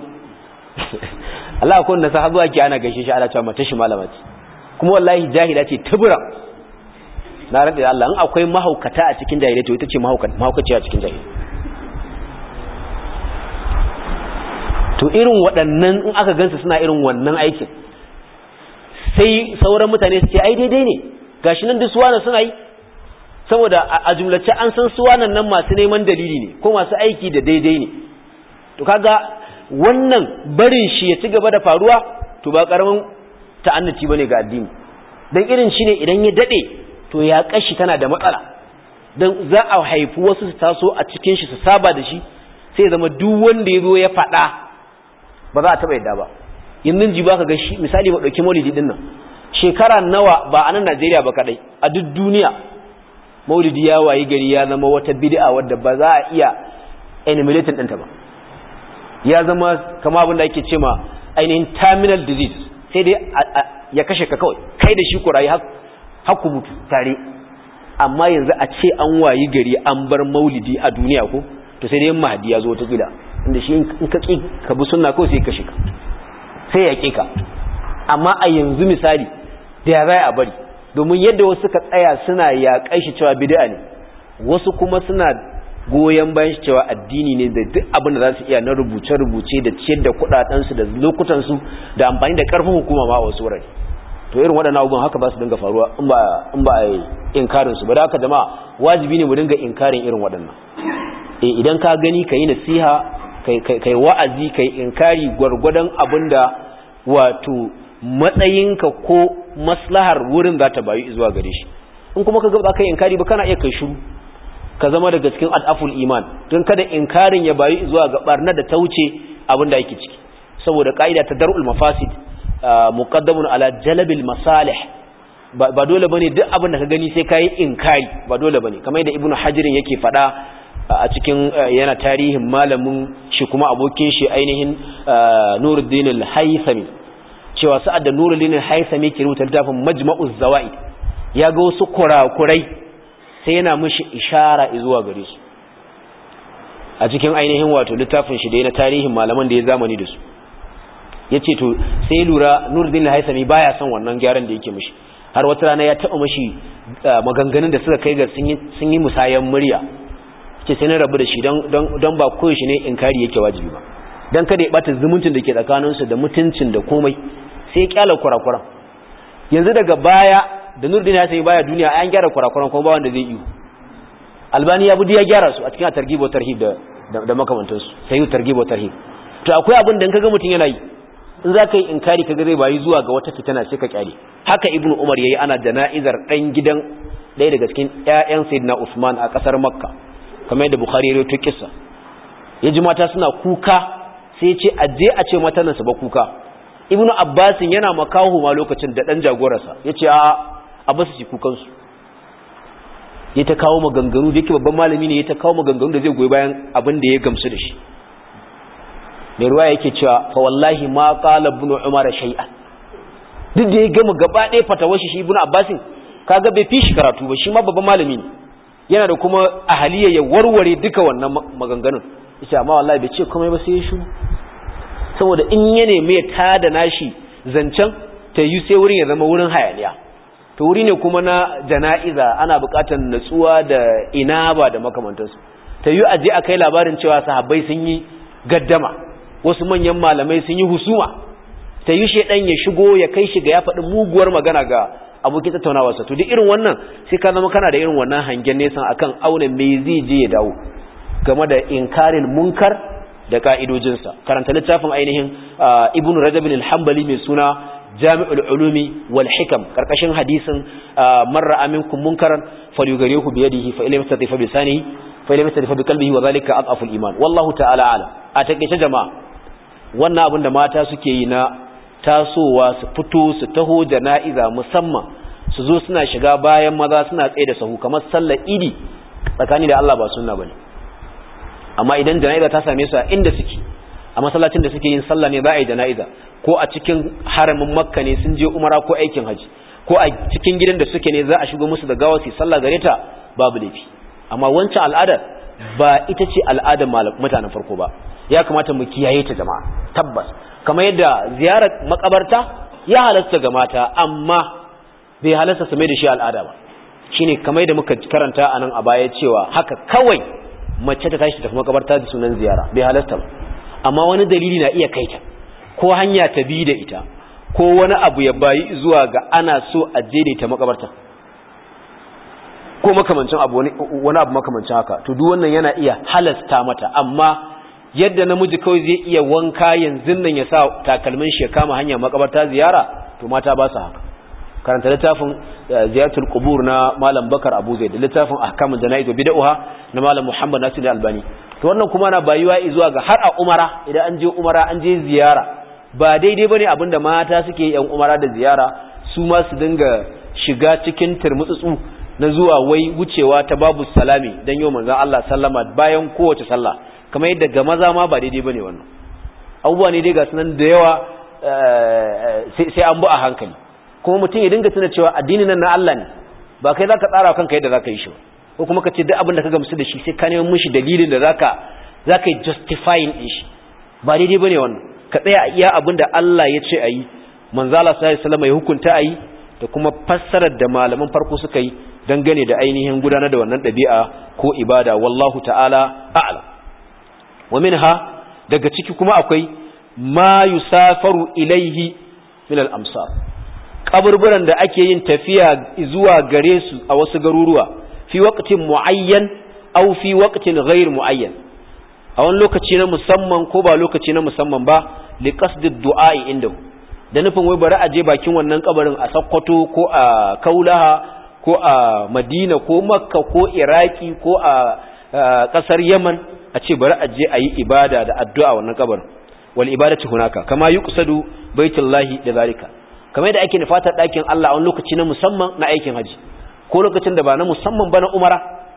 Allah akwai wanda sahabu ake ana gaishe shi ana cewa mata shi malama ce kuma wallahi jahila ce tubura na rabe Allah in akwai mahaukata a cikin jahilai to ita ce mahaukaci a cikin jahilai to irin waɗannan in aka gansu suna irin wannan aikin sai sauran mutane su ce ai daidai ne gashi nan duk suwana suna yi saboda a jumlace an san suwanan nan masu neman dalili ne ko masu aiki da daidai ne to kaga wannan barin shi ya ci gaba da faruwa to ba karamin ta'annaci bane ga addini dan irin shi ne idan ya dade to ya kashi tana da matsala dan za a haifi wasu su taso a cikin shi su saba da shi sai zama duk wanda ya zo ya faɗa ba za a taɓa yadda ba yanzu ji ba ka ga shi misali ba ɗauki maulidi ɗin nan shekara nawa ba a nan najeriya ba kaɗai a duk duniya maulidi ya wayi gari ya zama wata bid'a wadda ba za a iya enumerating ɗinta ba ya zama kama abin da ake ce ma ainihin terminal disease sai dai ya kashe ka kawai kai da shi ku rayu haku mutu tare amma yanzu a ce an wayi gari an bar maulidi a duniya ko to sai dai mahadi ya zo wata gida inda shi in ka ƙi ka bi sunna kawai sai ya kashe ka sai ya ƙi ka amma a yanzu misali da ya zai a bari domin yadda wasu ka tsaya suna yaƙai shi cewa bid'a ne wasu kuma suna goyon bayan shi cewa addini ne da duk abin da za su iya na rubuce-rubuce da ciyar da kuɗaɗensu da lokutansu da amfani da ƙarfin hukuma ma a wasu wurare to irin waɗannan abubuwan haka ba su dinga faruwa in ba a yi inkarin su ba da haka jama'a wajibi ne mu dinga inkarin irin waɗannan idan ka gani ka yi nasiha kai wa'azi kai inkari gwargwadon abin da wato matsayinka ko maslahar wurin za ta bayu zuwa gare shi in kuma ka ga ba kai inkari ba kana iya kai shiru ka zama daga cikin al'aful iman don kada inkarin ya bayu zuwa ga barna da ta wuce abin da yake ciki saboda ka'ida ta dar'ul mafasid muqaddamun ala jalbil masalih ba dole bane duk abin da ka gani sai kai inkari ba dole bane kamar yadda ibnu hajirin yake fada a cikin yana tarihin malamin shi kuma abokin shi ainihin Nuruddin al-Haythami cewa sa'ad da Nuruddin al-Haythami ke rubuta littafin Majma'uz Zawaid ya ga wasu kurakurai sai yana mishi ishara zuwa gare su a cikin ainihin wato littafin shi da yana tarihin malaman da ya zamani da su yace to sai lura Nuruddin al-Haythami baya son wannan gyaran da yake mishi har wata rana ya taba mishi maganganun da suka kai ga sun yi musayan murya ce sai na rabu da shi don ba koyaushe ne inkari yake wajibi ba don kada ya bata zumuncin da ke tsakaninsu da mutuncin da komai sai ya kyala kurakuran yanzu daga baya da nurdin ya sai baya duniya an gyara kurakuran kuma ba wanda zai yi albani ya budi ya gyara su a cikin targhib tarhib da da makamantansu sai targhib tarhib to akwai abin da kaga mutun yana yi in za ka yi inkari kaga zai bayi zuwa ga wata fitina sai ka kyale haka ibnu umar yayi ana jana'izar dan gidan ɗaya daga cikin ƴaƴan sayyidina usman a ƙasar makka kamar yadda bukhari ya rawaito kissa ya ji mata suna kuka sai ya ce a je a ce mata nan su ba kuka ibnu abbasin yana makahu ma lokacin da dan jagorarsa ya ce a a basu ci kukansu ya ta kawo maganganu da yake babban malami ne ya ta kawo maganganu da zai goyi bayan abin da ya gamsu da shi mai ruwa yake cewa fa wallahi ma qala ibn umar shay'an duk da ya gama gaba ɗaya fatawar shi ibn abbasin kaga bai fi shi karatu ba shi ma babban malami ne yana da kuma ahaliya ya warware duka wannan maganganun yace amma wallahi bai ce komai ba sai ya shiru saboda in ya nemi ya tada nashi zancen ta yi sai wurin ya zama wurin hayaniya to wuri ne kuma na jana'iza ana buƙatar natsuwa da inaba da makamantansu ta yi aje a kai labarin cewa sahabbai sun yi gaddama wasu manyan malamai sun yi husuma ta yi shaidan ya shigo ya kai shi ga ya faɗi muguwar magana ga abokin tattaunawarsa to duk irin wannan sai ka zama kana da irin wannan hangen nesan akan auna me zai je ya dawo game da inkarin munkar da ka'idojinsa karanta littafin ainihin ibnu rajab al-hanbali mai suna jami'ul ulumi wal hikam karkashin hadisin marra aminkum munkaran falyugarihu bi yadihi fa ilayhi yastati fa bi sanihi fa ilayhi yastati fa bi qalbihi wa dhalika adhafu al-iman wallahu ta'ala alam a takeice jama'a wannan abin da mata suke yi na tasowa su fito su taho jana'iza musamman su zo suna shiga bayan maza suna tsaye da sahu kamar sallar idi tsakani da Allah ba sunna bane amma idan jana'iza ta same su a inda suke a masallacin da suke yin sallah ne za a yi jana'iza ko a cikin haramin makka ne sun je umara ko aikin haji ko a cikin gidan da suke ne za a shigo musu da gawa su sallah gare ta babu laifi amma wancan al'adar ba ita ce al'adar mutanen farko ba ya kamata mu kiyaye ta jama'a tabbas kamar yadda ziyarar makabarta ya halasta ga mata amma bai halasta su mai da shi al'ada ba shine kamar yadda muka karanta a nan a baya cewa haka kawai mace ta tashi tafi makabarta da sunan ziyara bai halasta ba amma wani dalili na iya kaita ko hanya ta bi da ita ko wani abu ya bayi zuwa ga ana so a ta makabarta ko makamancin abu wani abu makamancin haka to duk wannan yana iya halasta mata amma yadda namiji kawai zai iya wanka yanzu nan ya sa takalmin shi ya kama hanya makabarta ziyara to mata ba su haka karanta littafin ziyartul qubur na malam bakar abu zaid littafin ahkamul janaiz wa bid'ah na malam muhammad nasir albani to wannan kuma na bayuwa zuwa ga har a umara idan an je umara an je ziyara ba daidai bane abinda mata suke yan umara da ziyara su ma su dinga shiga cikin turmutsutsu na zuwa wai wucewa ta babu salami dan yau manzon Allah sallama bayan kowace sallah kamar yadda ga maza ma ba daidai bane wannan abubuwa ne dai ga sunan da yawa sai an bu a hankali kuma mutum ya dinga tuna cewa addinin nan na Allah ne ba kai zaka tsara kanka yadda zaka yi shi ko kuma ka ce duk abin da ka gamsu da shi sai ka nemi mishi dalilin da zaka zaka yi justifying din shi ba daidai bane wannan ka tsaya iya abin da Allah ya ce ayi manzo Allah sallallahu alaihi wasallam ya hukunta ayi da kuma fassarar da malaman farko suka yi dangane da ainihin gudanar da wannan ɗabi'a ko ibada wallahu ta'ala a'lam wa minha daga ciki kuma akwai ma yusafaru ilaihi min al-amsar kaburburan da ake yin tafiya zuwa gare su a wasu garuruwa fi waqtin muayyan aw fi waqtin ghayr muayyan a wani lokaci na musamman ko ba lokaci na musamman ba li qasdi du'a indahu da nufin wai bari a je bakin wannan kabarin a Sokoto ko a Kaulaha ko a Madina ko Makka ko Iraki ko a kasar Yaman a ce bari a je a yi ibada da addu'a wannan kabarin wal ibadatu hunaka kama yuqsadu baitullahi da zalika kamar yadda ake nufatar ɗakin Allah a wani lokaci na musamman na aikin haji ko lokacin da ba na musamman ba na umara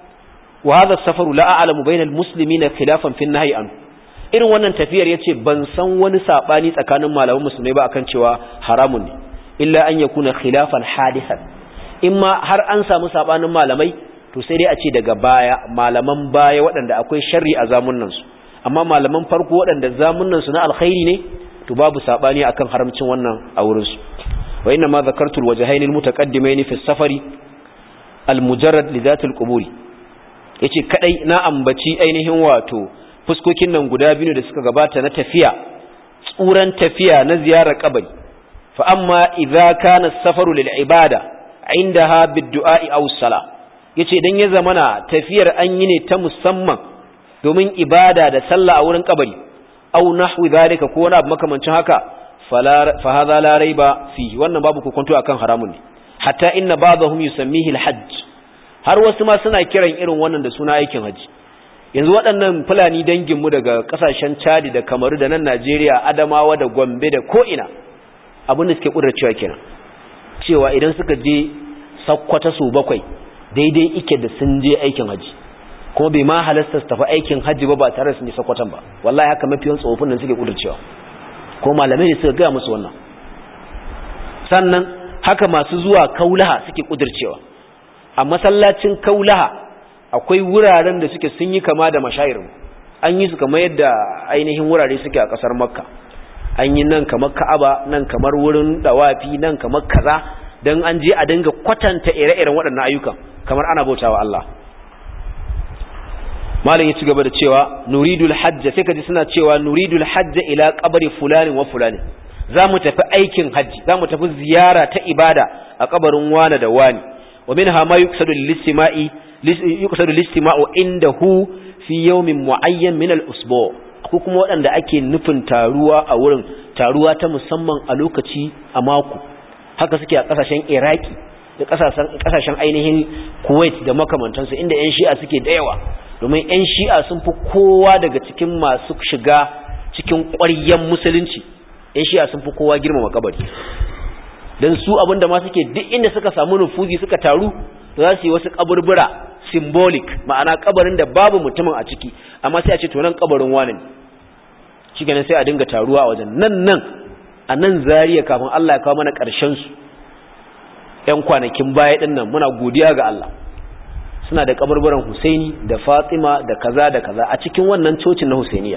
wa hadha safaru la a'lamu bainal muslimina khilafan fi nahyi an irin wannan tafiyar yace ban san wani sabani tsakanin malaman musulmai ba akan cewa haramun ne illa an yakuna khilafan hadisan imma har an samu sabanin malamai to sai dai a ce daga baya malaman baya waɗanda akwai sharri a zamunan su amma malaman farko waɗanda zamunan su na alkhairi ne to babu sabani akan haramcin wannan a wurin su wa inna ma zakartu alwajhayn almutaqaddimayn fi as-safari almujarrad li dhati alquburi yace kadai na ambaci ainihin wato fuskokin nan guda biyu da suka gabata na tafiya tsuran tafiya na ziyarar kabari fa amma idza kana as-safaru lil ibada indaha bid-du'a aw as-salah yace idan ya zamana tafiyar an yi ne ta musamman domin ibada da sallah a wurin kabari aw nahwi zalika ko wani abu makamancin haka fa hadha la raiba fi wannan babu kokonto akan haramun ne hatta inna ba'dahum yusammihi al-hajj har wasu ma suna kiran irin wannan da suna aikin haji yanzu waɗannan fulani danginmu daga ƙasashen chadi da kamaru da nan najeriya adamawa da gombe da ko'ina abin da suke ƙudurcewa kenan cewa idan suka je sakkwata su bakwai daidai ike da sun je aikin haji kuma bai ma halasta su tafi aikin haji ba ba tare da sun je sakkwatan ba wallahi haka mafiyan tsofin nan suke ƙudurcewa ko malamai ne suka gaya musu wannan sannan haka masu zuwa kaulaha suke ƙudurcewa a masallacin kaulaha akwai wuraren da suke sun yi kama da mashayirin an yi su kamar yadda ainihin wurare suke a ƙasar makka an yi nan kamar ka'aba nan kamar wurin dawafi nan kamar kaza don an je a dinga kwatanta ire-iren waɗannan ayyukan kamar ana bautawa Allah malam ya ci gaba da cewa nuridul hajja sai kaji suna cewa nuridul hajja ila qabri fulani wa fulani za mu tafi aikin hajji za mu tafi ziyara ta ibada a kabarin wani da wani wa minha ma yuqsadu lil-istima'i yuqsadu lil-istima'u indahu fi yawmin mu'ayyan min al-usbu' ko kuma waɗanda ake nufin taruwa a wurin taruwa ta musamman a lokaci a mako haka suke a ƙasashen iraki da ƙasashen ainihin kuwait da makamantansu inda 'yan shi'a suke da yawa domin 'yan shi'a sun fi kowa daga cikin masu shiga cikin ƙwaryen musulunci 'yan shi'a sun fi kowa girmama kabari don su abinda ma suke duk inda suka samu nufuzi suka taru za su yi wasu kaburbura symbolic ma'ana kabarin da babu mutumin a ciki amma sai a ce to nan kabarin wani ne shi ganin sai a dinga taruwa a wajen nan nan a nan zariya kafin Allah ya kawo mana ƙarshen su ƴan kwanakin baya din nan muna godiya ga Allah suna da kaburburan Husaini da Fatima da kaza da kaza a cikin wannan cocin na Husainiya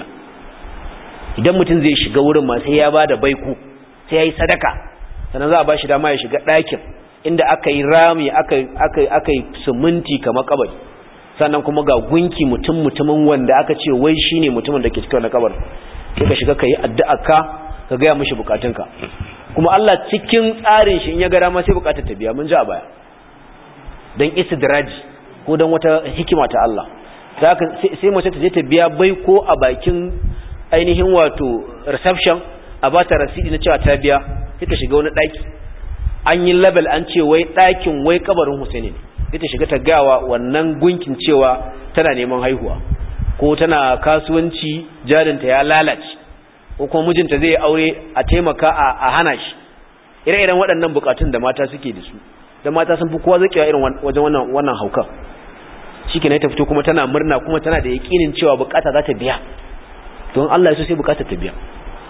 idan mutum zai shiga wurin ma sai ya bada baiku sai ya yi sadaka sannan za a ba shi dama ya shiga ɗakin inda aka yi rami aka yi siminti kamar kabari sannan kuma ga gunki mutum mutumin wanda aka ce wai shi ne mutumin da ke cikin wani kabar sai ka shiga ka yi addu'a ka ka gaya mashi bukatunka kuma Allah cikin tsarin shi in ya gara ma sai bukatar ta biya mun ji a baya don istidraji ko don wata hikima ta Allah sai mace ta je ta biya bai ko a bakin ainihin wato reception a ba ta rasidi na cewa ta biya sai ta shiga wani ɗaki an yi label an ce wai ɗakin wai kabarin Husaini ne sai ta shiga ta gawa wannan gunkin cewa tana neman haihuwa ko tana kasuwanci jarinta ya lalace ko kuma mijinta zai aure a taimaka a hana shi ire-iren waɗannan bukatun da mata suke da su da mata sun fi kowa zakewa irin wajen wannan wannan haukan shike ne ta fito kuma tana murna kuma tana da yakinin cewa bukata za ta biya don Allah ya so sai bukata ta biya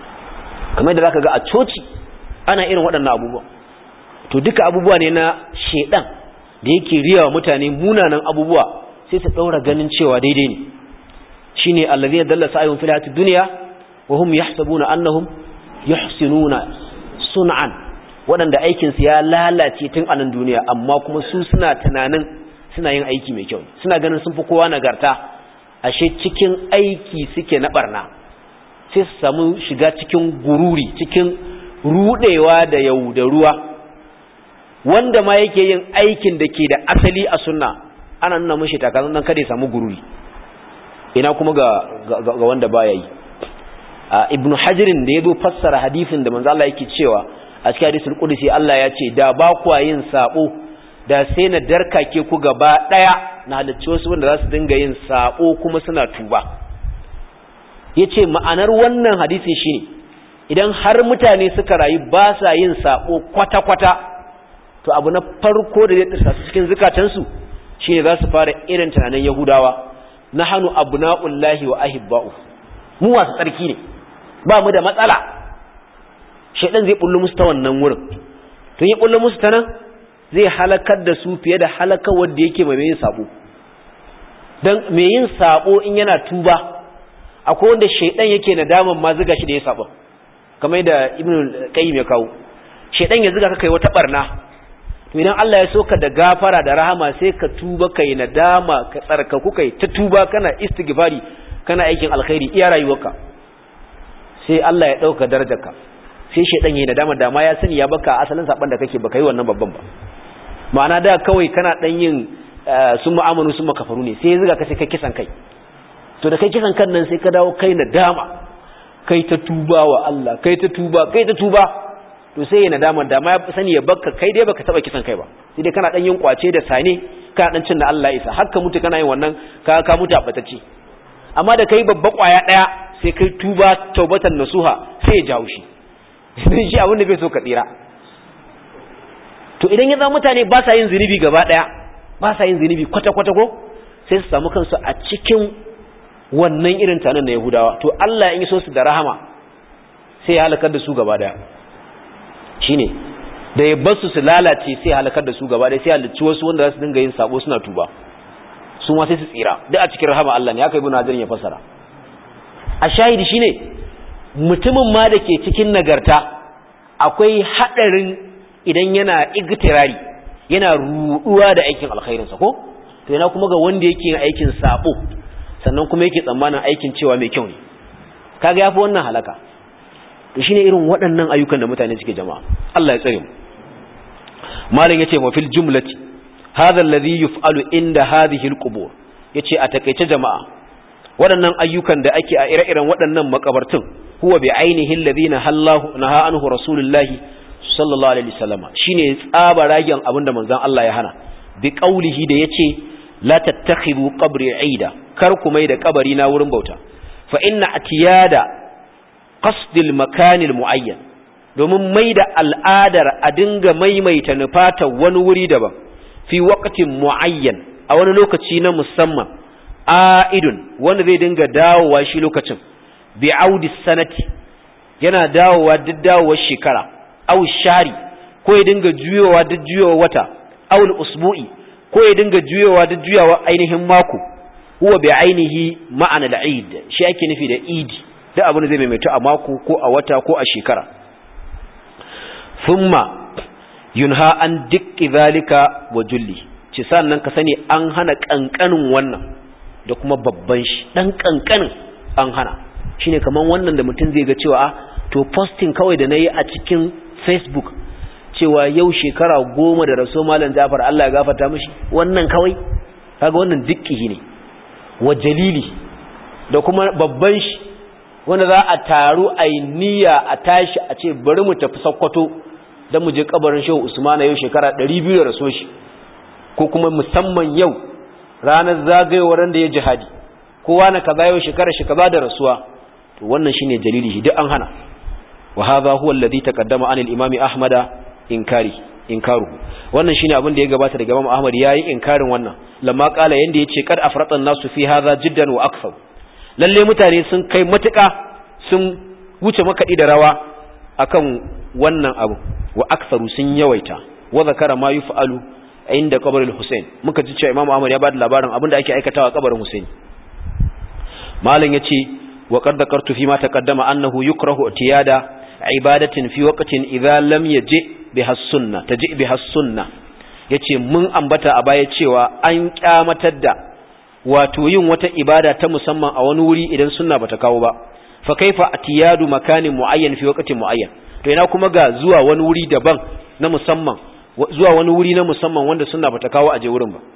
kamar da zaka ga a coci ana irin waɗannan abubuwa to duka abubuwa ne na shedan da yake riya wa mutane munanan abubuwa sai su daura ganin cewa daidai ne shine allazina dalla sa'ihum fil hayatid dunya wa hum yahsabuna annahum yuhsinuna sun'an waɗanda aikin su ya lalace tun a nan duniya amma kuma su suna tunanin suna yin aiki mai kyau suna ganin sun fi kowa nagarta ashe cikin aiki suke na barna sai su samu shiga cikin gururi cikin rudewa da yaudaruwa wanda ma yake yin aikin da ke da asali a sunna ana nuna mashi takazan dan kada ya samu gururi ina kuma ga, ga, wanda baya yi ibnu hajirin da ya zo fassara hadisin da manzo Allah yake cewa a cikin hadisul qudsi Allah ya ce da ba ku yin sabo da sai na darkake ku gaba daya na halicci wasu wanda za su dinga yin sabo kuma suna tuba yace ma'anar wannan hadisin shine idan har mutane suka rayu ba sa yin sabo kwata-kwata to abu na farko da zai tsarsa su cikin zukatansu shine za su fara irin tunanin yahudawa na hannu abna'ullahi wa ahibba'u mu wasu tsarki ne ba mu da matsala shaidan zai bullo musu ta wannan wurin to ya bullo musu ta nan zai halakar da su fiye da halakar wanda yake mai yin sabo dan mai yin sabo in yana tuba akwai wanda shaidan yake nadaman ma zuga shi da ya sabo kamar da ibnu qayyim ya kawo shaidan ya zuga ka kai wata barna to idan Allah ya soka da gafara da rahama sai ka tuba kai nadama ka tsarkaku kai ta tuba kana istighfari kana aikin alkhairi iya rayuwarka sai Allah ya dauka darajarka sai shedan yayin nadama da ma ya sani ya baka asalin saban da kake baka yi wannan babban ba ma'ana da kawai kana dan yin sun mu'amanu sun makafaru ne sai ya zuga ka sai kai kisan kai to da kai kisan kan nan sai ka dawo kai nadama kai ta tuba wa Allah kai ta tuba kai ta tuba to sai ya nadama da ma ya sani ya bakka kai dai baka taba kisan kai ba sai dai kana dan yin kwace da sane kana dan cin da Allah isa haka mutu kana yin wannan ka ka mutu a batacce amma da kai babba kwaya daya sai kai tuba taubatan nasuha sai ya jawo shi idan shi abin da bai so ka tsira to idan ya zama mutane ba sa yin zunubi gaba daya ba sa yin zunubi kwata kwata ko sai su samu kansu a cikin wannan irin tanan na Yahudawa to Allah in so su da rahama sai ya halakar da su gaba daya shine da ya bar su su lalace sai halakar da su gaba daya sai halicci wasu wanda za su dinga yin sabo suna tuba su ma sai su tsira duk a cikin rahama Allah ne haka ibn Hajar ya fasara a shahidi shine mutumin ma da ke cikin nagarta akwai hadarin idan yana igtirari yana ruduwa da aikin alkhairinsa ko to yana kuma ga wanda yake yin aikin sabo sannan kuma yake tsammanin aikin cewa mai kyau ne kaga yafi wannan halaka to shine irin waɗannan ayyukan da mutane suke jama'a Allah ya tsare mu malam yace wa fil jumlati hadha alladhi yuf'alu inda hadhihi alqubur yace a takeice jama'a waɗannan ayyukan da ake a ire-iren waɗannan makabartun huwa bi ainihi alladhina hallahu naha anhu rasulullahi sallallahu alaihi wasallam shine tsaba ragen abinda manzon Allah ya hana bi qaulihi da yace la tattakhidu qabri aida kar ku mai da kabari na wurin bauta fa inna atiyada qasdil makanil muayyan domin mai da al'adar a dinga maimaita nufata wani wuri daban fi waqtin muayyan a wani lokaci na musamman aidun wanda zai dinga dawowa shi lokacin bi audi sanati yana dawowa duk dawowar shekara aw shari ko ya dinga juyowa duk juyowa wata aw usbu'i ko ya dinga juyowa duk juyawa ainihin mako huwa bi ainihi ma'ana al-eid shi ake nufi da idi duk abin da zai maimaita a mako ko a wata ko a shekara thumma yunha an dukki zalika wa julli ci sannan ka sani an hana kankanin wannan da kuma babban shi dan kankanin an hana shine kaman wannan da mutum zai ga cewa to posting kawai da nayi a cikin facebook cewa yau shekara goma da raso malam Jafar Allah ya gafarta mishi wannan kawai kaga wannan dukki ne wa jalili da kuma babban shi wanda za a taru a yi niyya a tashi a ce bari mu tafi sakkwato don mu je kabarin shehu usmana yau shekara 200 da raso shi ko kuma musamman yau ranar zagayowar da ya jihadi kowa na kaza yau shekara shi kaza da rasuwa to wannan shine jalili shi duk an hana wa hadha huwa alladhi taqaddama an al-imam ahmad inkari inkaruhu wannan shine abin da ya gabata daga imam ahmad yayi inkarin wannan lamma kala yanda yace kad afratan nasu fi hadha jiddan wa akthar lalle mutane sun kai matuka sun wuce makadi da rawa akan wannan abu wa aktharu sun yawaita wa zakara ma yuf'alu inda kabarin Hussein muka ji cewa Imam Ahmad ya bada labarin abinda ake aikatawa kabarin Hussein malam yace wa qad dhakartu fi ma taqaddama annahu yukrahu tiyada ibadatin fi waqtin idza lam yaji biha sunna taji biha sunna yace mun ambata a baya cewa an kyamatar da wato yin wata ibada ta musamman a wani wuri idan sunna bata kawo ba fa kaifa atiyadu makanin muayyan fi waqtin muayyan to ina kuma ga zuwa wani wuri daban na musamman zuwa wani wuri na musamman wanda sunna bata kawo aje wurin ba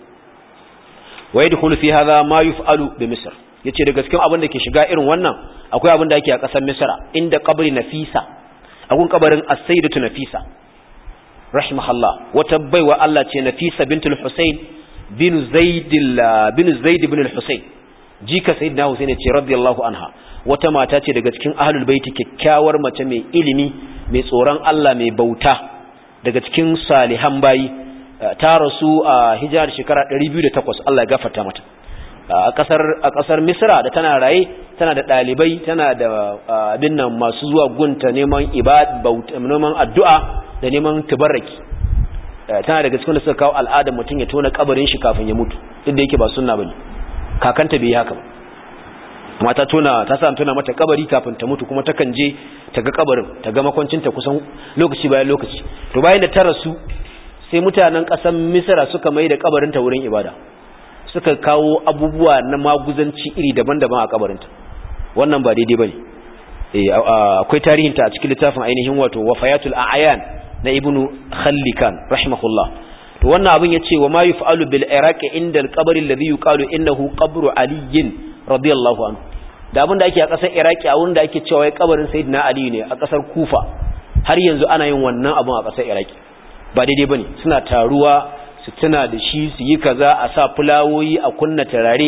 wa yadkhulu fi hadha ma yuf'alu bi misr yace da gaskiya abin da ke shiga irin wannan akwai abin da ake a kasar misra inda qabri nafisa agun kabarin as-sayyidatu nafisa rahimahullah wata baiwa Allah ce nafisa bintul husayn bin zaid bin zaid ibn al-husayn jika sayyidina husayn ce radiyallahu anha wata mata ce daga cikin ahlul baiti kyakkyawar mace mai ilimi mai tsoron Allah mai bauta daga cikin salihan bayi ta rasu a hijirar shekara 208 Allah ya gafarta mata a kasar a kasar Misra da tana raye tana da dalibai tana da abin nan masu zuwa gunta neman ibad neman addu'a da neman tabarraki tana daga cikin da suka kawo al'adar mutum ya tona kabarin shi kafin ya mutu duk da yake ba sunna bane kakanta bai yi haka ba amma ta tona ta sa tona mata kabari kafin ta mutu kuma takan je ta ga kabarin ta ga makwancinta kusan lokaci bayan lokaci to bayan da ta rasu sai mutanen ƙasar misra suka mai da kabarinta wurin ibada suka kawo abubuwa na maguzanci iri daban-daban a kabarinta wannan ba daidai bane eh akwai tarihinta a cikin littafin ainihin wato wafayatul a'yan na ibnu khallikan rahimahullah to wannan abin yace wa ma yuf'alu bil iraqi inda al-qabr alladhi yuqalu innahu qabru aliyin radiyallahu anhu da abin da ake a ƙasar iraki a wurin da ake cewa ya kabarin sayyidina ali ne a ƙasar kufa har yanzu ana yin wannan abin a ƙasar iraki ba daidai bane suna taruwa su tuna da shi su yi kaza a sa fulawoyi a kunna tarare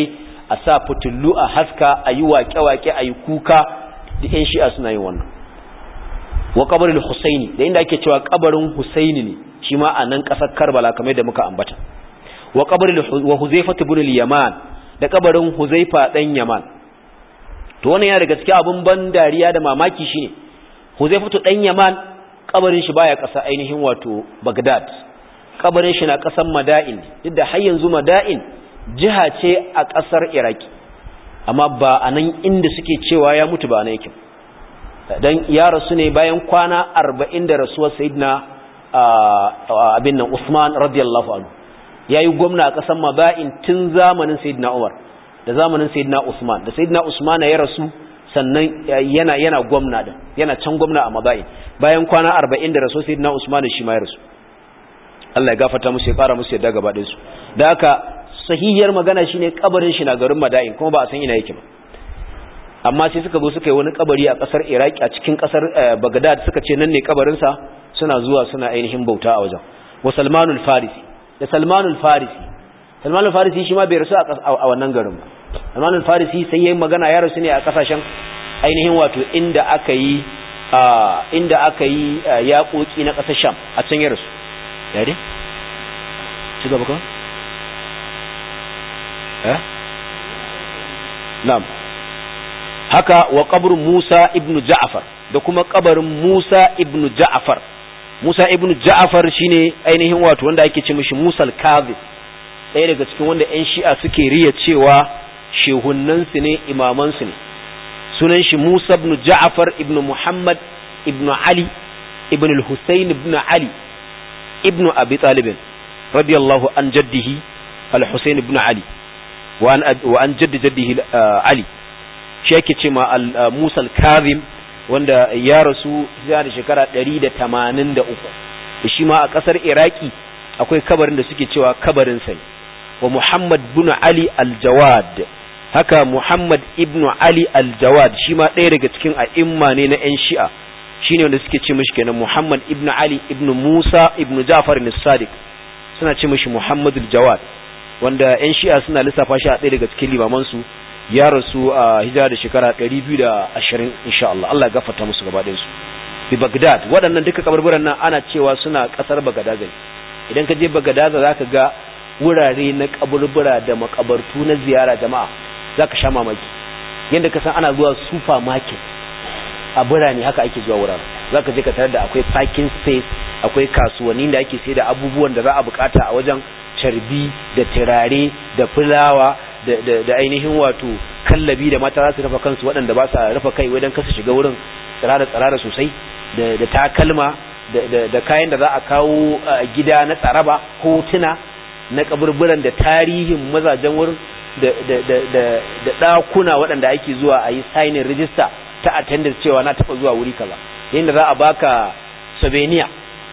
a sa fitullu a haska a yi waƙe-waƙe a yi kuka da 'yan shi'a suna yin wannan wa kabarin husaini da inda ake cewa kabarin husaini ne shi ma a nan ƙasar karbala kamar da muka ambata wa kabarin wa huzaifa ibn yaman da kabarin huzaifa dan yaman to wannan ya daga cikin abin ban dariya da mamaki shine huzaifa dan yaman kabarin shi baya ƙasa ainihin wato bagdad kabarin shi na ƙasar mada'in duk da har yanzu mada'in jiha ce a ƙasar iraki amma ba a nan inda suke cewa ya mutu ba na yake don ya rasu ne bayan kwana arba'in da rasuwar sayidina abin nan usman radiyallahu anhu ya yi gwamna a ƙasar maba'in tun zamanin sayidina umar da zamanin sayidina usman da sayidina usman ya rasu sannan yana yana gwamna din yana can gwamna a maba'in bayan kwana arba'in da rasuwar sayidina usman shi ma ya rasu Allah ya gafarta musu ya fara musu yadda gaba ɗinsu da haka sahihiyar magana shine kabarin shi na garin Mada'in kuma ba a san ina yake ba amma sai suka zo suka yi wani kabari a kasar Iraki a cikin kasar Baghdad suka ce nan ne kabarin sa suna zuwa suna ainihin bauta a wajen wa Salmanul Farisi da Salmanul Farisi Salmanul Farisi shi ma bai rasu a wannan garin ba Salmanul Farisi sai yayin magana ya rasu ne a kasashen ainihin wato inda aka yi inda aka yi yaƙoƙi na ƙasar Sham a can ya rasu ya dai ci gaba kawai eh na'am haka wa qabru Musa ibn Ja'far da kuma kabarin Musa ibn Ja'far Musa ibn Ja'far shine ainihin wato wanda ake ce mishi Musa al-Kadhib ɗaya daga cikin wanda ƴan Shi'a suke riya cewa shehunnan su ne imaman su ne sunan shi Musa ibn Ja'far ibn Muhammad ibn Ali ibn al-Husayn ibn Ali ibn Abi Talib radiyallahu an jaddihi al-Husayn ibn Ali wa an jaddi jaddihi Ali shi yake ce ma Musa al-Kazim wanda ya rasu da shekara 183 shi ma a kasar Iraki akwai kabarin da suke cewa kabarin sai wa Muhammad ibn Ali al-Jawad haka Muhammad ibn Ali al-Jawad shi ma ɗaya daga cikin a'imma ne na 'yan Shi'a shine wanda suke ce mishi kenan Muhammad ibn Ali ibn Musa ibn Ja'far as-Sadiq suna ce mishi Muhammad al-Jawad wanda 'yan Shi'a suna lissafa shi a ɗaya daga cikin limaman su ya rasu a hijira da shekara 220 insha Allah Allah ya gafarta musu gaba ɗayan su bi Baghdad waɗannan duka kabarburan nan ana cewa suna ƙasar Baghdad idan ka je Baghdad zaka ga wurare na kaburbura da makabartu na ziyara jama'a zaka sha mamaki yanda ka san ana zuwa supermarket a birane haka ake zuwa wuraren zaka je ka tarar da akwai parking space akwai kasuwanni da ake sai da abubuwan da za a bukata a wajen carbi da turare da fulawa da ainihin wato kallabi da mata za su rufe kansu waɗanda ba sa rufe kai wajen kasa shiga wurin tsirara tsirara sosai da takalma da kayan da za a kawo gida na tsaraba hotuna na kaburburan da tarihin mazajen wurin da ɗakuna waɗanda ake zuwa a yi signing register ta attendance cewa na taɓa zuwa wuri kaza yadda za a baka souvenir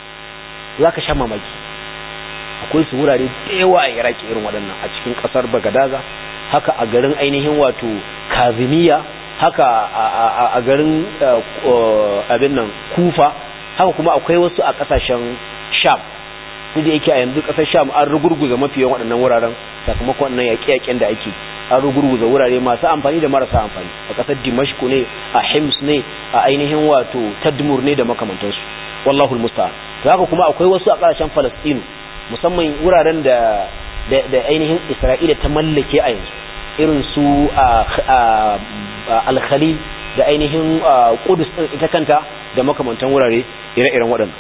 za ka sha mamaki akwai su wurare da yawa a iraki irin waɗannan a cikin ƙasar bagadaza haka a garin ainihin wato kazimiya haka a garin abin nan kufa haka kuma akwai wasu a ƙasashen sham duk da yake a yanzu ƙasar sham an rugurguza mafi yawan waɗannan wuraren sakamakon wannan yaƙe-yaƙen da ake an rugurguza wurare masu amfani da marasa amfani a ƙasar dimashku ne a hims ne a ainihin wato tadmur ne da makamantansu wallahul musta'an haka kuma akwai wasu a ƙasashen falastinu musamman wuraren da da ainihin isra'ila ta mallake a yanzu irin su al-khalil da ainihin kudus ita kanta da makamantan wurare ire-iren waɗannan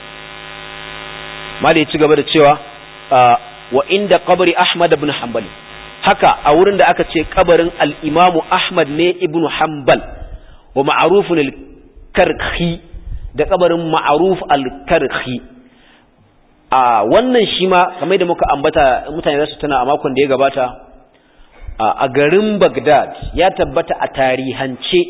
mali ya ci gaba da cewa wa inda kabari ahmad ibn hanbal haka a wurin da aka ce kabarin al-imamu ahmad ne ibn hanbal wa ma'rufun al-karhi da kabarin ma'ruf al-karhi a wannan shi ma kamar da muka ambata mutane za su tuna a makon da ya gabata a garin Baghdad ya tabbata a tarihance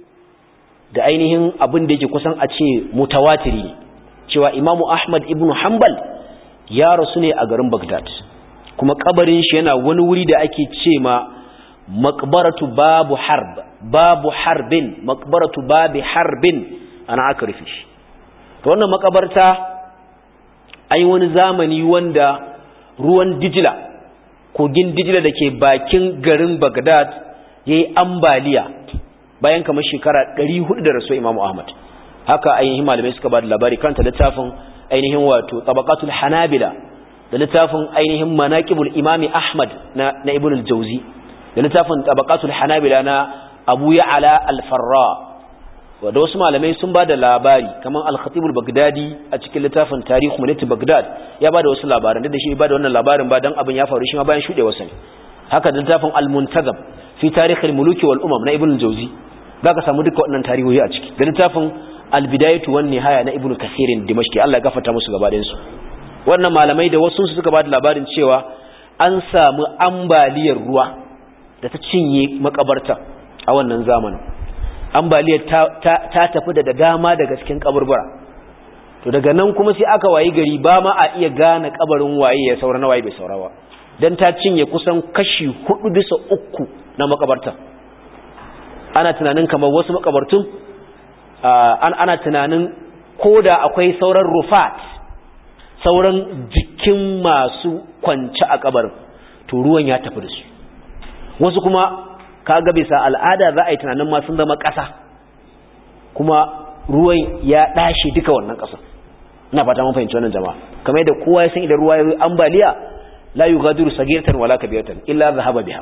da ainihin abin da yake kusan a ce mutawatiri ne cewa Imamu Ahmad ibn Hanbal ya rasu ne a garin Baghdad kuma kabarin shi yana wani wuri da ake ce ma maqbaratu babu harb babu harbin maqbaratu babi harbin ana aka rufe shi to wannan makabarta ai wani zamani wanda ruwan dijila kogin dijila da ke bakin garin bagdad ya yi ambaliya bayan kamar shekara 400 da rasu imamu ahmad haka ainihin malamai suka ba da labari kanta littafin ainihin wato tabaqatul hanabila da littafin ainihin manaqibul imami ahmad na, na ibn al-jawzi da littafin tabaqatul hanabila na abu ya'la al-farra da wasu malamai sun ba da labari kamar al-khatibul bagdadi a cikin littafin tarihu mulki bagdad ya ba da wasu labaran da shi ba da wannan labarin ba dan abin ya faru shi ma bayan shuɗe wasu ne haka da littafin al-muntazam fi tarihil muluki wal umam na ibn al-jawzi zaka samu duka wannan tarihoyi a ciki da littafin al-bidayatu wan nihaya na ibn kathirin dimashqi Allah ya gafarta musu gaba su wannan malamai da wasu su suka ba da labarin cewa an samu ambaliyar ruwa da ta cinye makabarta a wannan zamanin ambaliyar ta tafi da dama daga cikin kaburbura to daga nan kuma sai aka wayi gari ba ma a iya gane kabarin waye ya saura na waye bai saurawa dan ta cinye kusan kashi hudu bisa uku na makabarta ana tunanin kamar wasu makabartun ana tunanin koda akwai sauran rufat sauran jikin masu kwance a kabarin to ruwan ya tafi da su wasu kuma kaga bisa al'ada za a yi tunanin ma sun zama ƙasa kuma ruwan ya ɗashe duka wannan ƙasa ina fata mun fahimci wannan jama'a kamar yadda kowa ya san idan ruwa ya yi ambaliya la yughadiru sagiratan wala kabiratan illa zahaba biha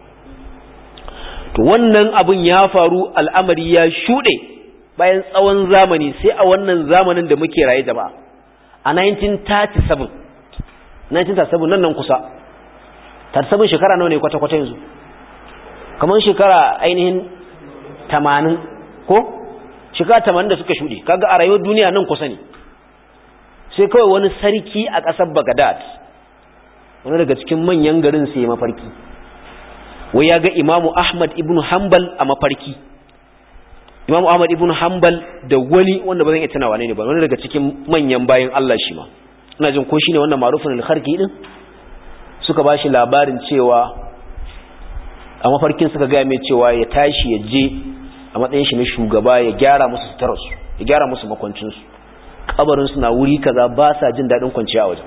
to wannan abun ya faru al'amari ya shuɗe bayan tsawon zamani sai a wannan zamanin da muke raye jama'a a 1937 1937 nan nan kusa 37 shekara nawa ne kwata-kwata yanzu kamar shekara ainihin tamanin ko shekara tamanin da suka shuɗe kaga a rayuwar duniya nan kusa ne sai kawai wani sarki a ƙasar bagadad wani daga cikin manyan garin sai mafarki wai ya ga imamu ahmad ibn hanbal a mafarki imamu ahmad ibn hanbal da wani wanda ba zan iya tunawa ne ba wani daga cikin manyan bayan allah shi ma ina jin ko shine wannan marufin alkharki din suka ba shi labarin cewa a mafarkin suka gaya mai cewa ya tashi ya je a matsayin shi na shugaba ya gyara musu sutararsu ya gyara musu makwancinsu kabarinsu na wuri kaza ba sa jin daɗin kwanciya a wajen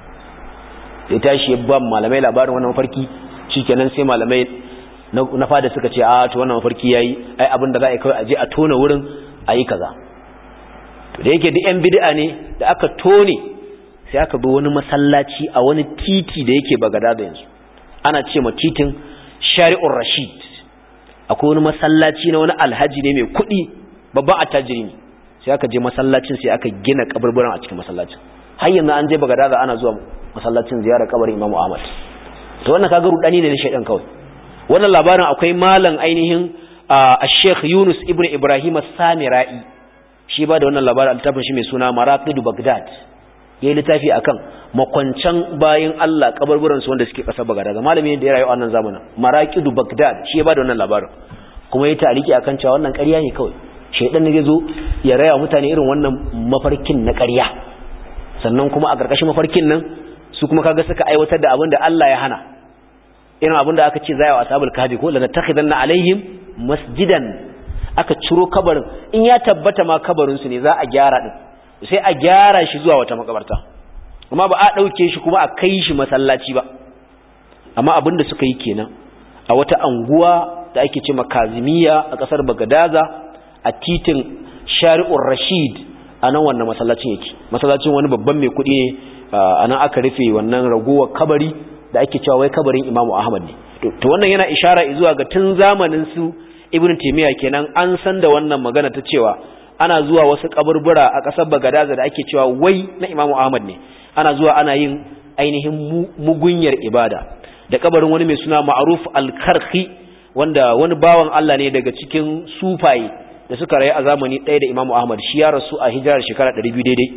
ya tashi ya ba malamai labarin wannan mafarki shikenan sai malamai na fada suka ce a to wannan mafarki yayi ai abin da za a yi kawai a je a tona wurin a yi kaza to da yake duk yan bid'a ne da aka tone sai aka bi wani masallaci a wani titi da yake bagada da yanzu ana ce ma titin shari'ur rashid akwai wani masallaci na wani alhaji ne mai kuɗi babban attajiri ne sai aka je masallacin sai aka gina kaburburan a cikin masallacin har yanzu an je bagadaza ana zuwa masallacin ziyarar kabarin imamu ahmad to wannan kaga rudani ne na shaidan kawai wannan labarin akwai malam ainihin a sheikh yunus ibn ibrahim samira'i shi ba da wannan labarin littafin shi mai suna maraqidu bagdad yayi littafi akan makwancan bayin Allah kaburburan su wanda suke kasar bagdad malami da ya rayu a wannan zamanin maraqidu bagdad shi ya ba da wannan labarin kuma yayi ta'aliki akan cewa wannan ƙarya ne kawai shaidan ne zai zo ya raya mutane irin wannan mafarkin na ƙarya sannan kuma a ƙarƙashin mafarkin nan su kuma kaga suka aiwatar da abin da Allah ya hana irin abin da aka ce zai wa ashabul kahfi ko la natakhidanna alaihim masjidan aka ciro kabarin in ya tabbata ma kabarin su ne za a gyara din sai a gyara shi zuwa wata makabarta amma ba a dauke shi kuma a kai shi masallaci ba amma abin da suka yi kenan a wata anguwa da ake ce makazimiya a kasar bagadaza a titin shari'ur rashid a nan wannan masallacin yake masallacin wani babban mai kuɗi ne a nan aka rufe wannan ragowar kabari da ake cewa wai kabarin imamu ahmad ne to wannan yana ishara zuwa ga tun zamanin su ibn taymiya kenan an san da wannan magana ta cewa ana zuwa wasu kaburbura a ƙasar bagadaza da ake cewa wai na imamu ahmad ne ana zuwa ana yin ainihin mugunyar ibada da kabarin wani mai suna ma'ruf al-karhi wanda wani bawan Allah ne daga cikin sufaye da suka rayu a zamani ɗaya da imamu ahmad shi ya rasu a hijirar shekara 200 daidai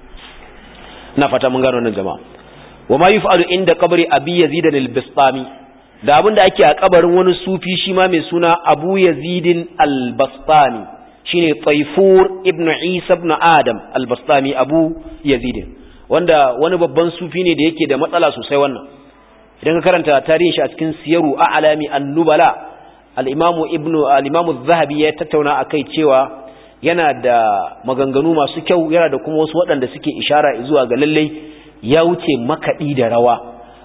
na fata mun gano nan jama'a wa ma yuf'alu inda qabri abi yazid al-bistami da abin da ake a kabarin wani sufi shi ma mai suna abu yazid al-bastami shine taifur ibn isa ibn adam al-bastami abu yazid wanda wani babban sufi ne da yake da matsala sosai wannan idan ka karanta tarihin shi a cikin siyaru a'lami an-nubala al-imamu ibnu al-imamu az-zahabi ya tattauna akai cewa yana da maganganu masu kyau yana da kuma wasu waɗanda suke ishara zuwa ga lallai ya wuce makaɗi da rawa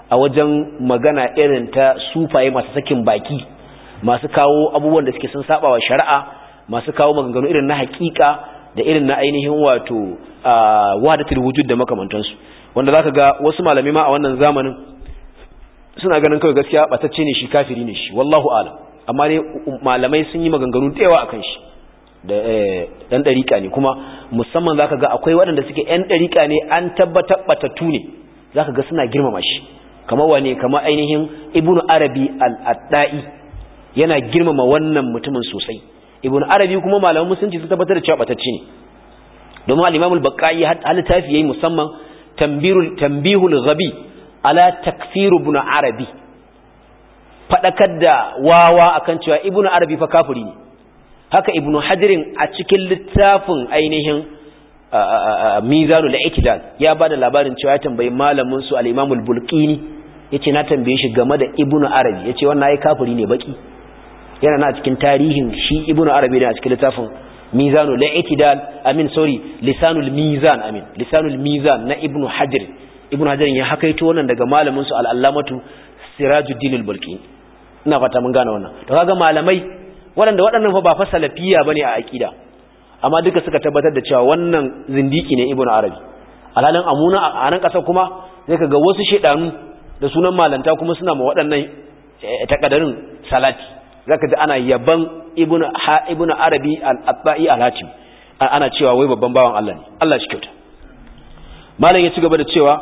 a wajen magana irin ta sufaye masu sakin baki masu kawo abubuwan da suke sun saba wa shari'a masu kawo maganganu irin na hakika da irin na ainihin wato wahdatul wujud da makamantansu wanda zaka ga wasu malami ma a wannan zamanin suna ganin kawai gaskiya batacce ne shi kafiri ne shi wallahu alam amma dai malamai sun yi maganganu da yawa akan shi da dan dariƙa ne kuma musamman zaka ga akwai waɗanda suke yan dariƙa ne an tabbatar batattu ne zaka ga suna girmama shi kamar wane kamar ainihin ibnu arabi al-addai yana girmama wannan mutumin sosai ibnu arabi kuma malaman musulunci sun tabbatar da cewa batacce ne domin al-imam al-baqai hal tafi yayi musamman tambirul tambihul ghabi ala takfir ibn arabi fadakar da wawa akan cewa ibnu arabi fa kafiri ne haka ibnu hadirin a cikin littafin ainihin mizanul i'tidal ya bada labarin cewa ya tambayi malamin su al-imam al-bulqini yace na tambaye shi game da ibnu arabi yace wannan ai kafiri ne baki yana na cikin tarihin shi ibnu arabi ne a cikin littafin mizanul i'tidal amin sorry lisanul mizan amin lisanul mizan na ibnu hajar ibnu hajar ya hakaito wannan daga malamin su al-allamatu sirajuddin al-bulqini ina fata mun gane wannan to kaga malamai waɗanda waɗannan fa ba fa salafiya bane a aqida amma duka suka tabbatar da cewa wannan zindiki ne ibnu arabi alhalin amuna a nan kasar kuma zai kaga wasu shedanu da sunan malanta kuma suna ma waɗannan takadarin salati zaka ji ana yaban ibnu ha ibnu arabi al-abba'i al-hatim ana cewa wai babban bawan Allah ne Allah shi kyauta malam ya ci gaba da cewa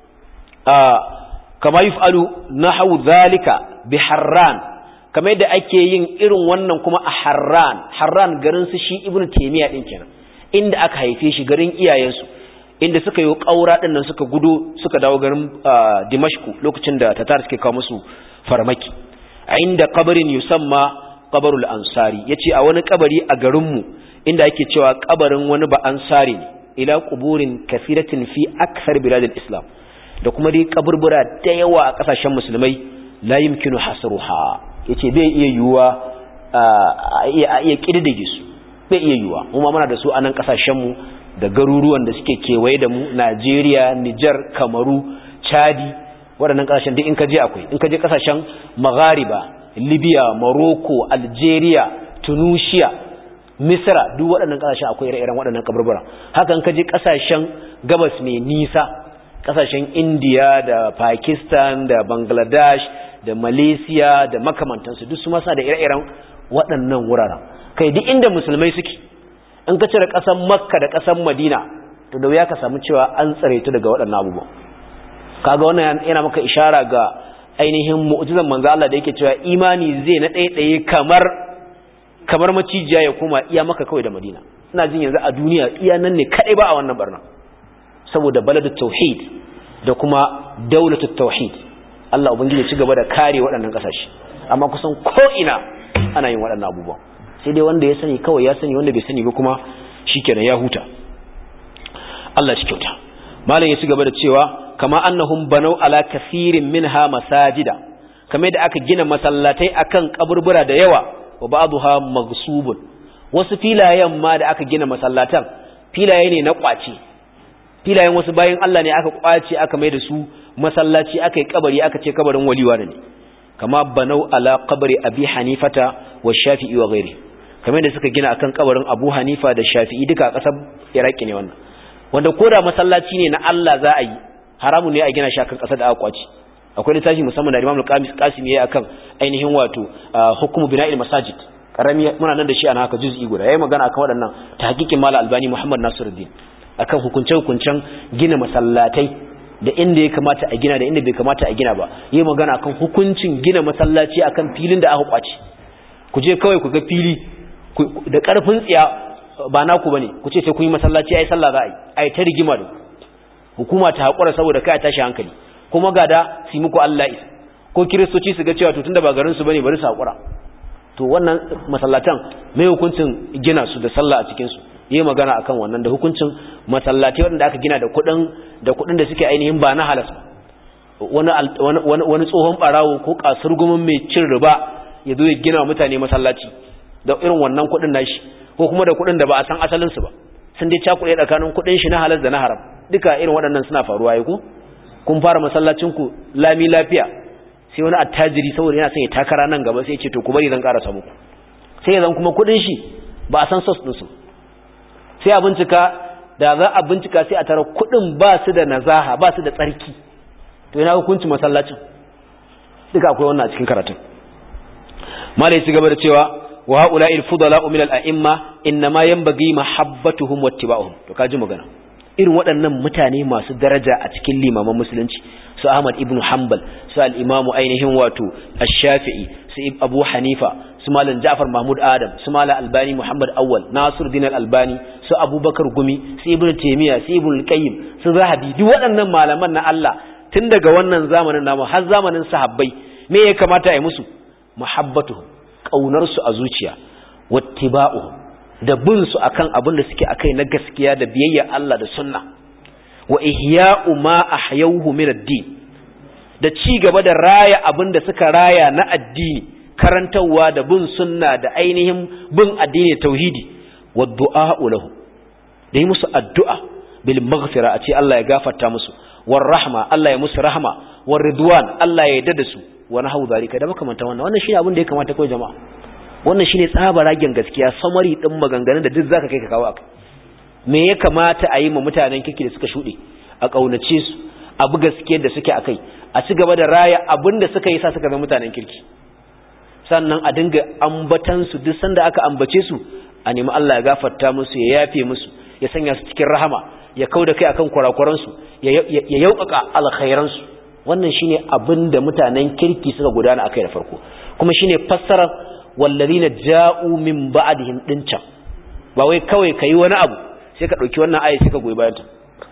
kama yuf'alu nahwu zalika bi harran kamar yadda ake yin irin wannan kuma a harran harran garin su shi ibnu taymiya din kenan inda aka haife shi garin iyayensu inda suka yi kaura din nan suka gudu suka dawo garin dimashku lokacin da tatar suke kawo musu farmaki inda kabarin yusamma kabarul ansari yace a wani kabari a garin mu inda ake cewa kabarin wani ba ansari ne ila quburin kathiratin fi akthar biladil islam da kuma dai kaburbura da yawa a kasashen musulmai la yumkinu hasruha yace bai iya yuwa a iya kididdige su bai iya yuwa mu ma muna da su a nan kasashen mu da garuruwan da suke kewaye da mu Najeriya Niger Kamaru Chadi waɗannan kasashen duk in ka je akwai in ka je kasashen Maghariba Libya Morocco Algeria Tunisia Misra duk waɗannan kasashen akwai ire-iren waɗannan kaburbura haka in ka je kasashen gabas mai nisa kasashen India da Pakistan da Bangladesh da Malaysia da makamantansu duk su masa da ire-iren waɗannan wuraren kai duk inda musulmai suke in ka cire ƙasar Makka da ƙasar Madina to da wuya ka samu cewa an tsare ta daga waɗannan abubuwan kaga wannan yana maka ishara ga ainihin mu'jizan manzo Allah da yake cewa imani zai na ɗaya kamar kamar macijiya ya koma iya maka kawai da Madina ina jin yanzu a duniya iya nan ne kadai ba a wannan barna saboda baladut tauhid da kuma daulatut tauhid Allah ubangiji ya ci gaba da kare waɗannan kasashe amma kusan ko ina ana yin waɗannan abubuwan sai dai wanda ya sani kawai ya sani wanda bai sani ba kuma shikenan ya huta Allah shi kyauta malam ya ci gaba da cewa kama annahum banau ala kaseerin minha masajida kamar da aka gina masallatai akan kaburbura da yawa wa ba'dha maghsubun wasu filayen ma da aka gina masallatan filaye ne na kwace filayen wasu bayan Allah ne aka kwace aka mai da su masallaci aka yi kabari aka ce kabarin waliwa ne kama banau ala qabri abi hanifata wa shafi'i wa ghairi kamar da suka gina akan kabarin abu hanifa da shafi'i duka a kasar iraki ne wannan wanda koda masallaci ne na Allah za a yi haramun ne a gina shi akan kasar da aka kwace akwai littafi musamman da Imam Qasim yayi akan ainihin wato hukumu bina'il masajid karami muna nan da shi ana haka juz'i guda yayi magana akan waɗannan tahqiqin Malam Albani Muhammad Nasiruddin akan hukunce hukuncen gina masallatai da inda ya kamata a gina da inda bai kamata a gina ba yayi magana akan hukuncin gina masallaci akan filin da aka kwace ku je kawai ku ga fili da karfin tsiya ba naku bane ku ce sai kun yi masallaci ai sallah za a yi ai ta rigima da hukuma ta hakura saboda kai tashi hankali kuma ga da su muku Allah isa ko kiristoci su ga cewa to tunda ba garin su bane bari su hakura to wannan masallatan mai hukuncin gina su da sallah a cikin su yayi magana akan wannan da hukuncin masallatai wanda aka gina da kuɗin da kuɗin da suke ainihin ba na halas wani wani wani tsohon barawo ko kasurgumin mai cin riba ya zo ya gina mutane masallaci da irin wannan kuɗin nashi ko kuma da kuɗin da ba a san asalin su ba sun dai cakuɗe tsakanin kuɗin shi na halas da na haram duka irin waɗannan suna faruwa yi ko kun fara masallacin ku lami lafiya sai wani attajiri saboda yana son ya takara nan gaba sai ya ce to ku bari zan karasa muku sai ya zan kuma kudin shi ba a san sos ɗinsu sai a bincika da za a bincika sai a tara kudin ba su da nazaha ba su da tsarki to yana hukunci masallacin duka akwai wannan a cikin karatun malai ci gaba da cewa wa haula il fudala min al a'imma inma yanbaghi mahabbatuhum wattiba'uhum to kaji magana irin waɗannan mutane masu daraja a cikin limaman musulunci su Ahmad ibn Hanbal su al-Imam ainihin wato Ash-Shafi'i su Abu Hanifa su Malam Ja'far Mahmud Adam su Malam Albani Muhammad Awwal Nasiruddin Al-Albani su Abubakar Gumi su Ibn Taymiyyah su Ibn Al-Qayyim su Zahabi duk waɗannan malaman na Allah tun daga wannan zamanin namu har zamanin sahabbai me ya kamata a yi musu muhabbatuhum kaunar su a zuciya wattiba'uhum da bin su akan abin da suke akai na gaskiya da biyayya Allah da sunna wa ihya'u ma ahyawhu min ad-din da ci gaba da raya abin da suka raya na addini karantawa da bin sunna da ainihin bin addini tauhidi wa du'a'u lahu da yi musu addu'a bil maghfira a ce Allah ya gafarta musu war rahma Allah ya musu rahma war ridwan Allah ya yarda da su wa nahu zalika da makamanta wannan wannan shine abin da ya kamata kai jama'a wannan shine tsaba ragen gaskiya samari din maganganun da duk zaka kai ka kawo aka me ya kamata a yi ma mutanen kike da suka shude a kaunace su abu gaskiyar da suke akai a ci gaba da raya abin da suka yi sa suka zama mutanen kirki sannan a dinga ambatan su duk sanda aka ambace su a nemi Allah ya gafarta musu ya yafe musu ya sanya su cikin rahama ya kauda kai akan kurakuran su ya yaukaka alkhairan su wannan shine abin da mutanen kirki suka gudana akai da farko kuma shine fassarar wallazina ja'u min ba'dihim dincan ba wai kawai kai wani abu sai ka dauki wannan aya sai ka goyi bayan ta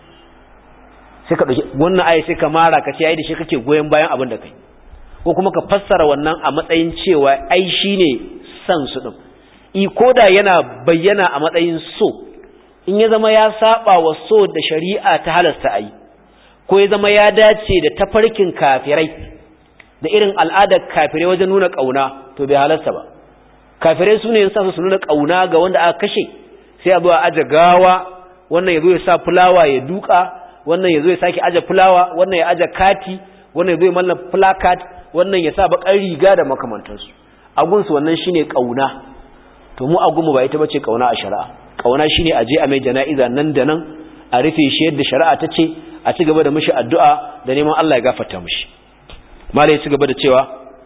sai ka dauki wannan aya sai ka mara ka ce ai da shi kake goyen bayan abin da kai ko kuma ka fassara wannan a matsayin cewa ai shine san su din i koda yana bayyana a matsayin so in ya zama ya saba wa so da shari'a ta halasta ai ko ya zama ya dace da tafarkin kafirai da irin al'adar kafirai wajen nuna kauna to bai halasta ba kafirai su ne sa su nuna kauna ga wanda aka kashe sai a zo a aje gawa wannan ya zo ya sa fulawa ya duka wannan ya zo ya sake aje fulawa wannan ya aje kati wannan ya zo ya malla placard wannan ya sa bakar riga da makamantansu agunsu wannan shine kauna to mu agunmu ba ita bace kauna a shari'a kauna shine aje a mai jana'iza nan da nan a rufe shi yadda shari'a ta ce a ci gaba da mishi addu'a da neman Allah ya gafarta mishi malai ya ci gaba da cewa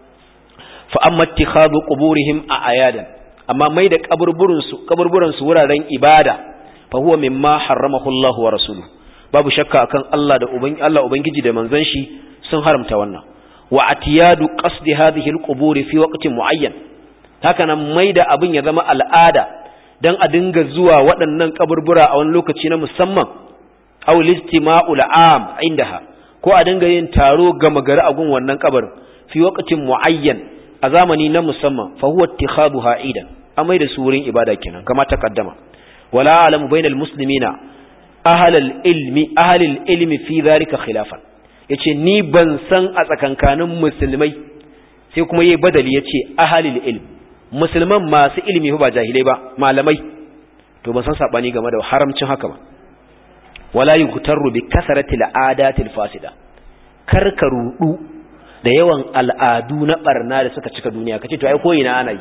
fa amma ittikhadu quburihim a ayadan amma mai da kaburburin su kaburburan su wuraren ibada fa huwa mimma harramahu Allah wa rasuluhu babu shakka akan Allah da ubangi Allah ubangiji da manzon shi sun haramta wannan wa atiyadu qasdi hadhihi alqubur fi waqtin muayyan haka nan mai da abin ya zama al'ada dan a dinga zuwa waɗannan kaburbura a wani lokaci na musamman aw listima'ul am indaha ko a dinga yin taro gama gari a gun wannan kabarin fi waqtin muayyan a zamani na musamman fa huwa ittikhaduha idan amai da su wurin ibada kenan kama taqaddama wala alamu bainal muslimina ahlal ilmi ahlil ilmi fi dhalika khilafan yace ni ban san a tsakankanin musulmai sai kuma yayi badali yace ahlil ilm musulman masu ilimi ba jahilai ba malamai to ban san sabani game da haramcin haka ba wala yughtaru bi kasrati al'adatil fasida karka rudu da yawan al'adu na barna da suka cika duniya kace to ai ko ina ana yi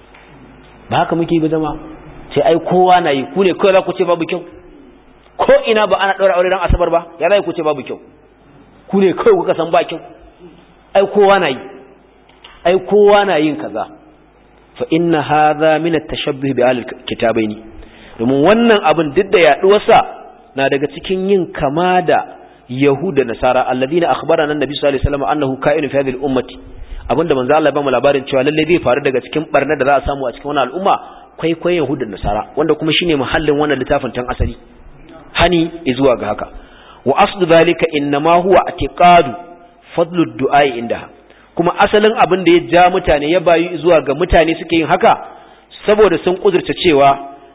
ba haka muke bi zama sai ai kowa na yi ku ne kawai za ku ce babu kyau ko ina ba ana daura aure ran asabar ba ya za ku ce babu kyau ku ne kawai kuka san ba kyau ai kowa na yi ai kowa na yin kaza fa inna hadha min at-tashabbuh bi al-kitabaini domin wannan abin duk da yaduwarsa na daga cikin yin kama da yahuda nasara alladina akhbarana annabi sallallahu alaihi wasallam annahu ka'inu fi hadhihi al-ummati abinda manzo Allah ya ba mu labarin cewa lalle zai faru daga cikin barna da za a samu a cikin wannan al'umma kwaikwayon yahuda nasara wanda kuma shine muhallin wannan littafin tan asali hani zuwa ga haka wa aslu dhalika inma huwa atiqadu fadlu ad-du'a indaha kuma asalin abin da ya ja mutane ya bayu zuwa ga mutane suke yin haka saboda sun kudurta cewa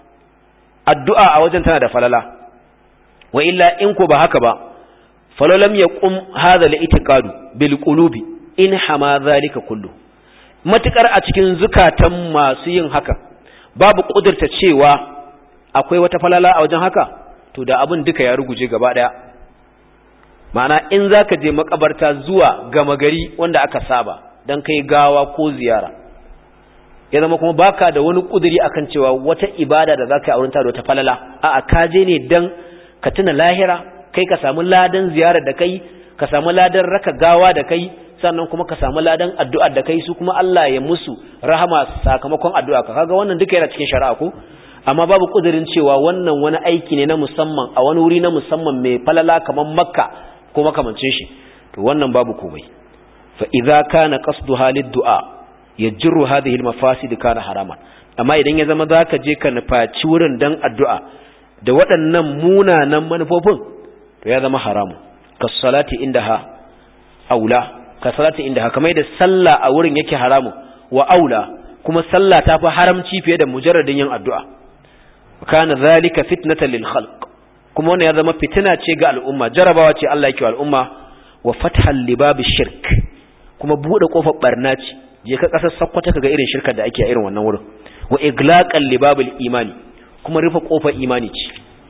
addu'a a wajen tana da falala wa illa in ko ba haka ba falalam yaqum hadha al-i'tiqadu bil qulubi in hama zalika kullu matukar a cikin zukatan masu yin haka babu kudurta cewa akwai wata falala a wajen haka to da abin duka ya ruguje gaba daya ma'ana in zaka je makabarta zuwa gama gari wanda aka saba dan kai gawa ko ziyara ya zama kuma baka da wani kuduri akan cewa wata ibada da zaka yi auren ta da wata falala a'a ka je ne dan ka tuna lahira kai ka samu ladan ziyarar da kai ka samu ladan raka gawa da kai sannan kuma ka samu ladan addu'ar da kai su kuma Allah ya musu rahama sakamakon addu'a ka kaga wannan duka yana cikin shari'a ko amma babu kudirin cewa wannan wani aiki ne na musamman a wani wuri na musamman mai falala kamar makka ko makamancin shi to wannan babu komai fa idza kana qasdu halid du'a yajru hadhihi al-mafasid kana haraman amma idan ya zama zaka je ka nufaci wurin dan addu'a da waɗannan munanan manufofin to ya zama haramu ka salati indaha aula ka salati indaha kamar da sallah a wurin yake haramu wa aula kuma sallah ta fi haramci fiye da mujarradin yin addu'a kana zalika fitnatan lil khalq kuma wannan ya zama fitina ce ga al'umma jarabawa ce Allah yake wa al'umma wa fathal libab shirk kuma bude kofar barna ce je ka kasar sakkwata kaga irin shirkar da ake a irin wannan wurin wa iglaqal libab imani kuma rufe kofar imani ce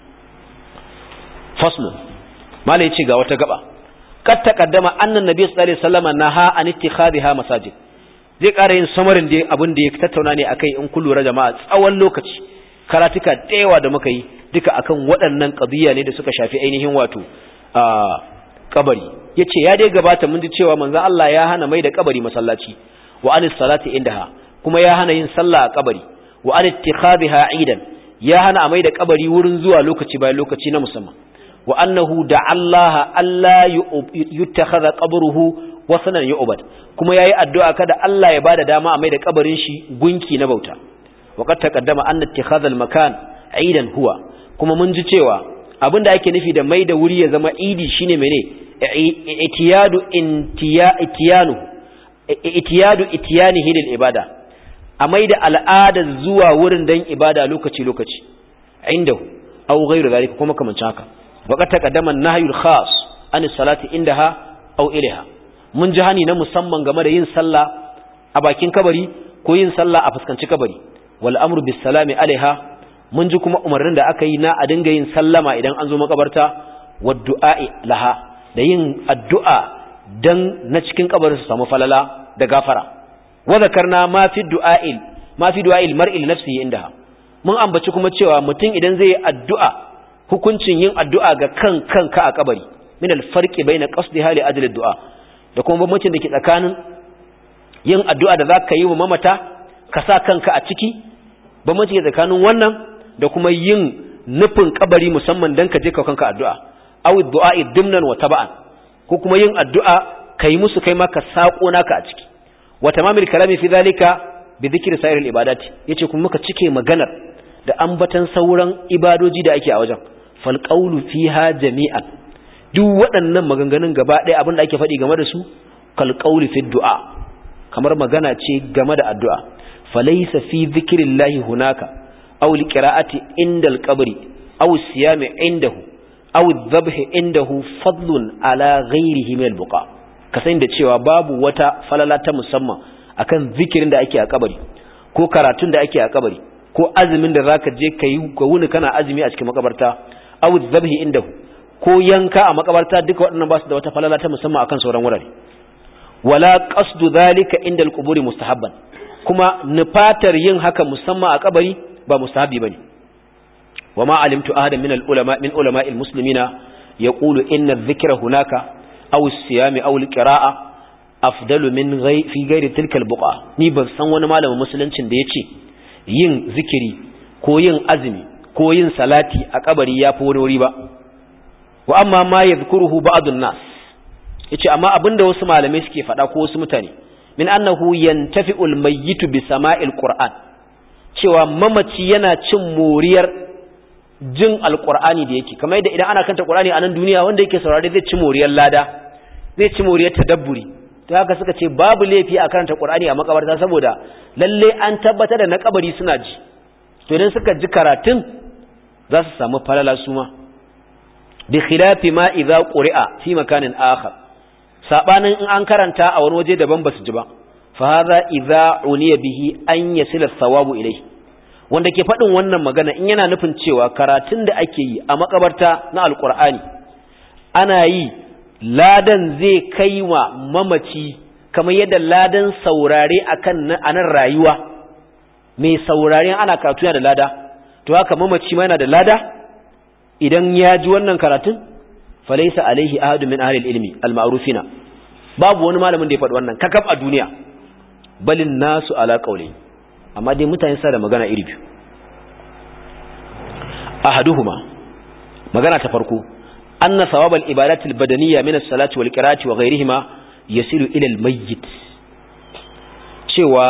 fasl malai ce ga wata gaba kad taqaddama annan nabiy sallallahu alaihi wasallam naha an ittikhadha masajid zai ƙara yin samarin da abin da ya tattauna ne akai in kun lura jama'a tsawon lokaci karatuka da yawa da muka yi duka akan waɗannan qadiya ne da suka shafi ainihin wato a kabari yace ya dai gabata mun ji cewa manzon Allah ya hana mai da kabari masallaci wa anis salati indaha kuma ya hana yin sallah a kabari wa an ittikhadha aidan ya hana a mai da kabari wurin zuwa lokaci bayan lokaci na musamman wa annahu da Allah alla yuttakhadha qabruhu wasanan yu'bad kuma yayi addu'a kada Allah ya bada dama a mai da kabarin shi gunki na bauta waqad taqaddama anna ittikhadha al-makan aidan huwa kuma mun ji cewa abinda ake nufi da mai da wuri ya zama idi shine mene itiyadu intiya itiyanu itiyadu itiyanihi lil ibada a mai da al'ada zuwa wurin dan ibada lokaci lokaci indahu aw ghayru zalika kuma kaman haka waqad taqaddama an-nahyu al-khas an salati indaha aw ilaha mun ji hani na musamman game da yin sallah a bakin kabari ko yin sallah a fuskanci kabari wal amru bis salami alaiha mun ji kuma umarnin da aka yi na a dinga yin sallama idan an zo makabarta wad du'a'i laha da yin addu'a dan na cikin kabarin su samu falala da gafara wa zakarna ma fi du'a'il ma fi du'a'il mar'i li nafsihi indaha mun ambaci kuma cewa mutum idan zai yi addu'a hukuncin yin addu'a ga kan kanka a kabari min al-farqi bayna qasdiha li ajli ad-du'a da kuma bambancin da ke tsakanin yin addu'a da za ka yi wa mamata ka sa kanka a ciki bambancin da tsakanin wannan da kuma yin nufin kabari musamman don ka je ka kanka addu'a aw du'a dimnan wa taba'an ko kuma yin addu'a ka yi musu kai ma ka sako naka a ciki wa tamamil kalami fi zalika bi dhikri sa'ir al ibadati yace kuma muka cike maganar da ambatan sauran ibadoji da ake a wajen fal qawlu fiha jami'an duk waɗannan maganganun gaba ɗaya abin da ake faɗi game da su kalƙauli fi du'a kamar magana ce game da addu'a falaisa fi zikirillahi hunaka aw liqira'ati inda alqabri aw siyami indahu aw dhabhi indahu fadlun ala ghairihi min albuqa kasan da cewa babu wata falala ta musamman akan zikirin da ake a kabari ko karatun da ake a kabari ko azumin da zaka je kai ga wuni kana azumi a cikin makabarta aw dhabhi indahu ko yanka a makabarta duka waɗannan ba su da wata falala ta musamman akan sauran wurare wala qasdu zalika inda al-quburi mustahabban kuma nufatar yin haka musamman a kabari ba mustahabi bane wama alimtu ahadan min al-ulama min ulama al-muslimina yaqulu inna adh-dhikra hunaka aw as-siyam aw al-qira'a afdalu min fi ghairi tilka al-buqa ni ban san wani malamin musuluncin da yace yin zikiri ko yin azumi ko yin salati a kabari yafi wani wuri ba wa amma ma yadhkuruhu ba'd an-nas yace amma abinda wasu malamai suke faɗa ko wasu mutane min annahu yantafi'ul mayyitu bi sama'il qur'an cewa mamaci yana cin moriyar jin alqur'ani da yake kamar yadda idan ana kanta qur'ani a nan duniya wanda yake saurare zai ci moriyar lada zai ci moriyar tadabburi to haka suka ce babu laifi a karanta qur'ani a makabarta saboda lalle an tabbatar da na kabari suna ji to idan suka ji karatun za su samu falala su ma bi khilafi ma idza quri'a fi makanin akhar sabanin in an karanta a wani waje daban basu ji ba fa hadha idza uniya bihi an yasila thawabu ilayhi wanda ke fadin wannan magana in yana nufin cewa karatun da ake yi a makabarta na alqur'ani ana yi ladan zai kai wa mamaci kamar yadda ladan saurare akan anan rayuwa mai saurare ana karatu yana da lada to haka mamaci ma yana da lada idan ya ji wannan karatun falaisa alaihi ahadu min ahli ilmi al-ma'rufina babu wani malamin da ya faɗi wannan kakaf a duniya balin nasu ala qawli amma dai mutane sa da magana iri biyu ahaduhuma magana ta farko anna thawabal ibadati al-badaniyya min as-salati wal qira'ati wa ghayrihima yasilu ila al-mayyit cewa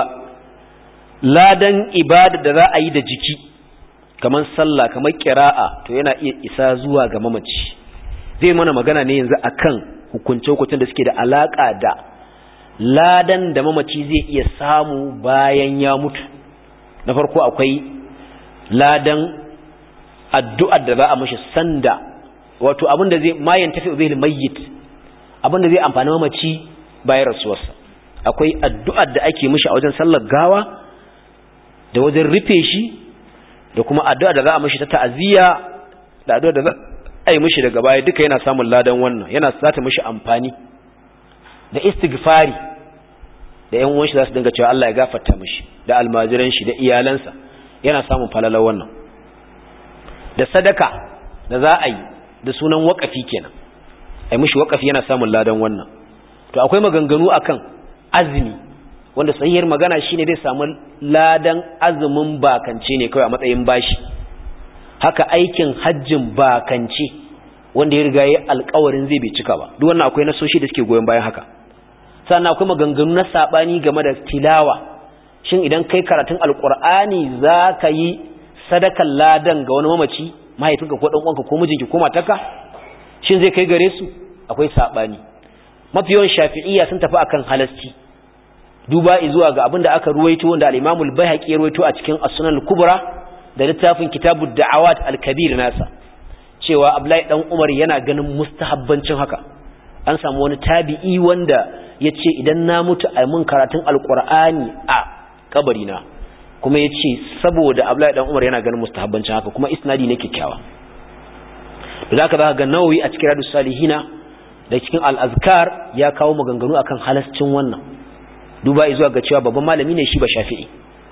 ladan ibada da za a yi da jiki kamar sallah kamar qira'a to yana iya isa zuwa ga mamaci zai mana magana ne yanzu akan hukunce-hukuncen da suke da alaka da ladan da mamaci zai iya samu bayan ya mutu na farko akwai ladan addu'ar da za a mashi sanda wato abin da zai mayan tafi zai mayyit abin da zai amfani mamaci bayan rasuwarsa akwai addu'ar da ake mashi a wajen sallar gawa da wajen rufe shi da kuma addu'ar da za a mashi ta ta'aziyya da addu'ar da za a yi mashi daga baya duka yana samun ladan wannan yana sata mashi amfani da istighfari da ‘yan uwanshi za su dinga cewa Allah ya gafarta mashi da almajiran shi da iyalansa yana samun falalar wannan da sadaka da za a yi da sunan waƙafi kenan ai mishi waƙafi yana samun ladan wannan to akwai maganganu akan azumi wanda sahihiyar magana shine zai samu ladan azumin bakance ne kawai a matsayin bashi haka aikin hajjin bakance wanda ya riga ya alƙawarin zai bai cika ba duk wannan akwai nasoshi da suke goyon bayan haka sannan akwai maganganu na sabani game da tilawa shin idan kai karatun alƙur'ani za ka yi sadakan ladan ga wani mamaci mahaifinka ko uwanka ko mijinki ko matarka shin zai kai gare su akwai sabani mafi yawan shafi'iyya sun tafi akan halasci duba zuwa ga abin da aka ruwaito wanda al-Imam al-Baihaqi ya ruwaito a cikin As-Sunan al-Kubra da littafin Kitabud Da'awat al-Kabir nasa cewa Abdullahi dan Umar yana ganin mustahabbancin haka an samu wani tabi'i wanda yace idan na mutu a mun karatun al-Qur'ani a kabarina kuma ya ce saboda Abdullahi dan Umar yana ganin mustahabbancin haka kuma isnadi ne kyakkyawa da zaka za ga Nawawi a cikin Radus Salihina da cikin Al-Azkar ya kawo maganganu akan halascin wannan duba zuwa ga cewa babban malami ne shi ba Shafi'i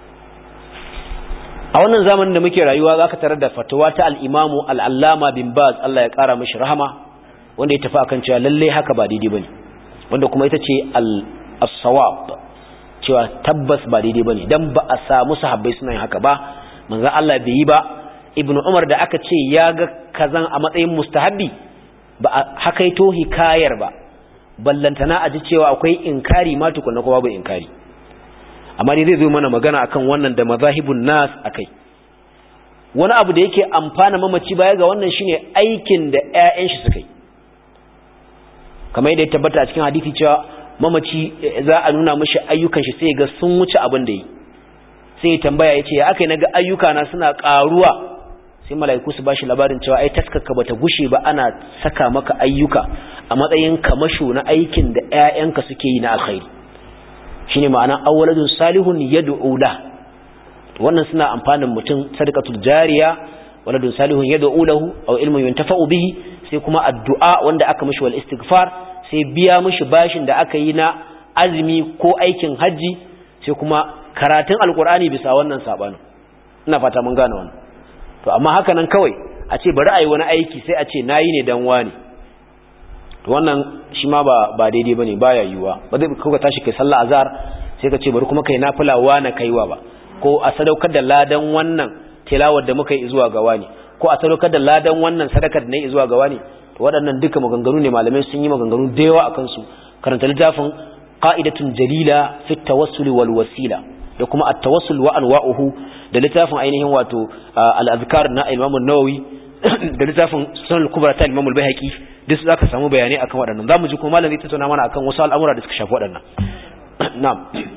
a wannan zamanin da muke rayuwa zaka tarar da fatawa ta al-Imam al-Allama bin Baz Allah ya kara mishi rahama wanda ya tafi akan cewa lalle haka ba daidai bane wanda kuma ita ce al-sawab cewa tabbas ba daidai bane dan ba a samu sahabbai suna yin haka ba manzo Allah bai yi ba ibnu umar da aka ce ya ga kazan a matsayin mustahabbi ba a hakaito hikayar ba ballantana a ji cewa akwai inkari ma tukunna ko babu inkari amma dai zai zo mana magana akan wannan da mazahibun nas akai wani abu da yake amfana mamaci baya ga wannan shine aikin da ƴaƴan shi suka yi kamar yadda ya tabbata a cikin hadisi cewa mamaci za a nuna mashi ayyukan shi sai ga sun wuce abin da yi sai tambaya ya ce ya aka yi na ga ayyuka na suna ƙaruwa sai mala'iku su bashi labarin cewa ai taskaka bata gushe ba ana saka maka ayyuka a matsayin kamasho na aikin da ƴaƴanka suke yi na alkhairi shine ma'ana awwaladun salihun yad'u la wannan suna amfanin mutum sadaqatul jariya waladun salihun yad'u lahu aw ilmun yuntafa'u bihi sai kuma addu'a wanda aka mishi wal istighfar sai biya mishi bashin da aka yi na azumi ko aikin hajji sai kuma karatun alkur'ani bisa wannan sabanin ina fata mun gane wannan to amma haka nan kawai a ce bari a yi wani aiki sai a ce nayi ne dan wani to wannan shi ma ba ba daidai bane baya yiwuwa ba zai kuka tashi kai sallah azhar sai ka ce bari kuma kai nafila wa na kaiwa ba ko a sadaukar da ladan wannan tilawar da muka yi zuwa ga wani ko a sadaukar da ladan wannan sadakar da na yi zuwa ga wani to waɗannan duka maganganu ne malamai sun yi maganganu da yawa akan su karanta littafin qa'idatun jalila fi tawassul wal wasila da kuma at-tawassul wa anwa'uhu da littafin ainihin wato al-azkar na Imam an-Nawawi da littafin Sunan al-Kubra ta Imam al-Baihaqi duk zaka samu bayanai akan waɗannan zamu ji kuma malami ta tattauna mana akan wasu al'amura da suka shafi waɗannan na'am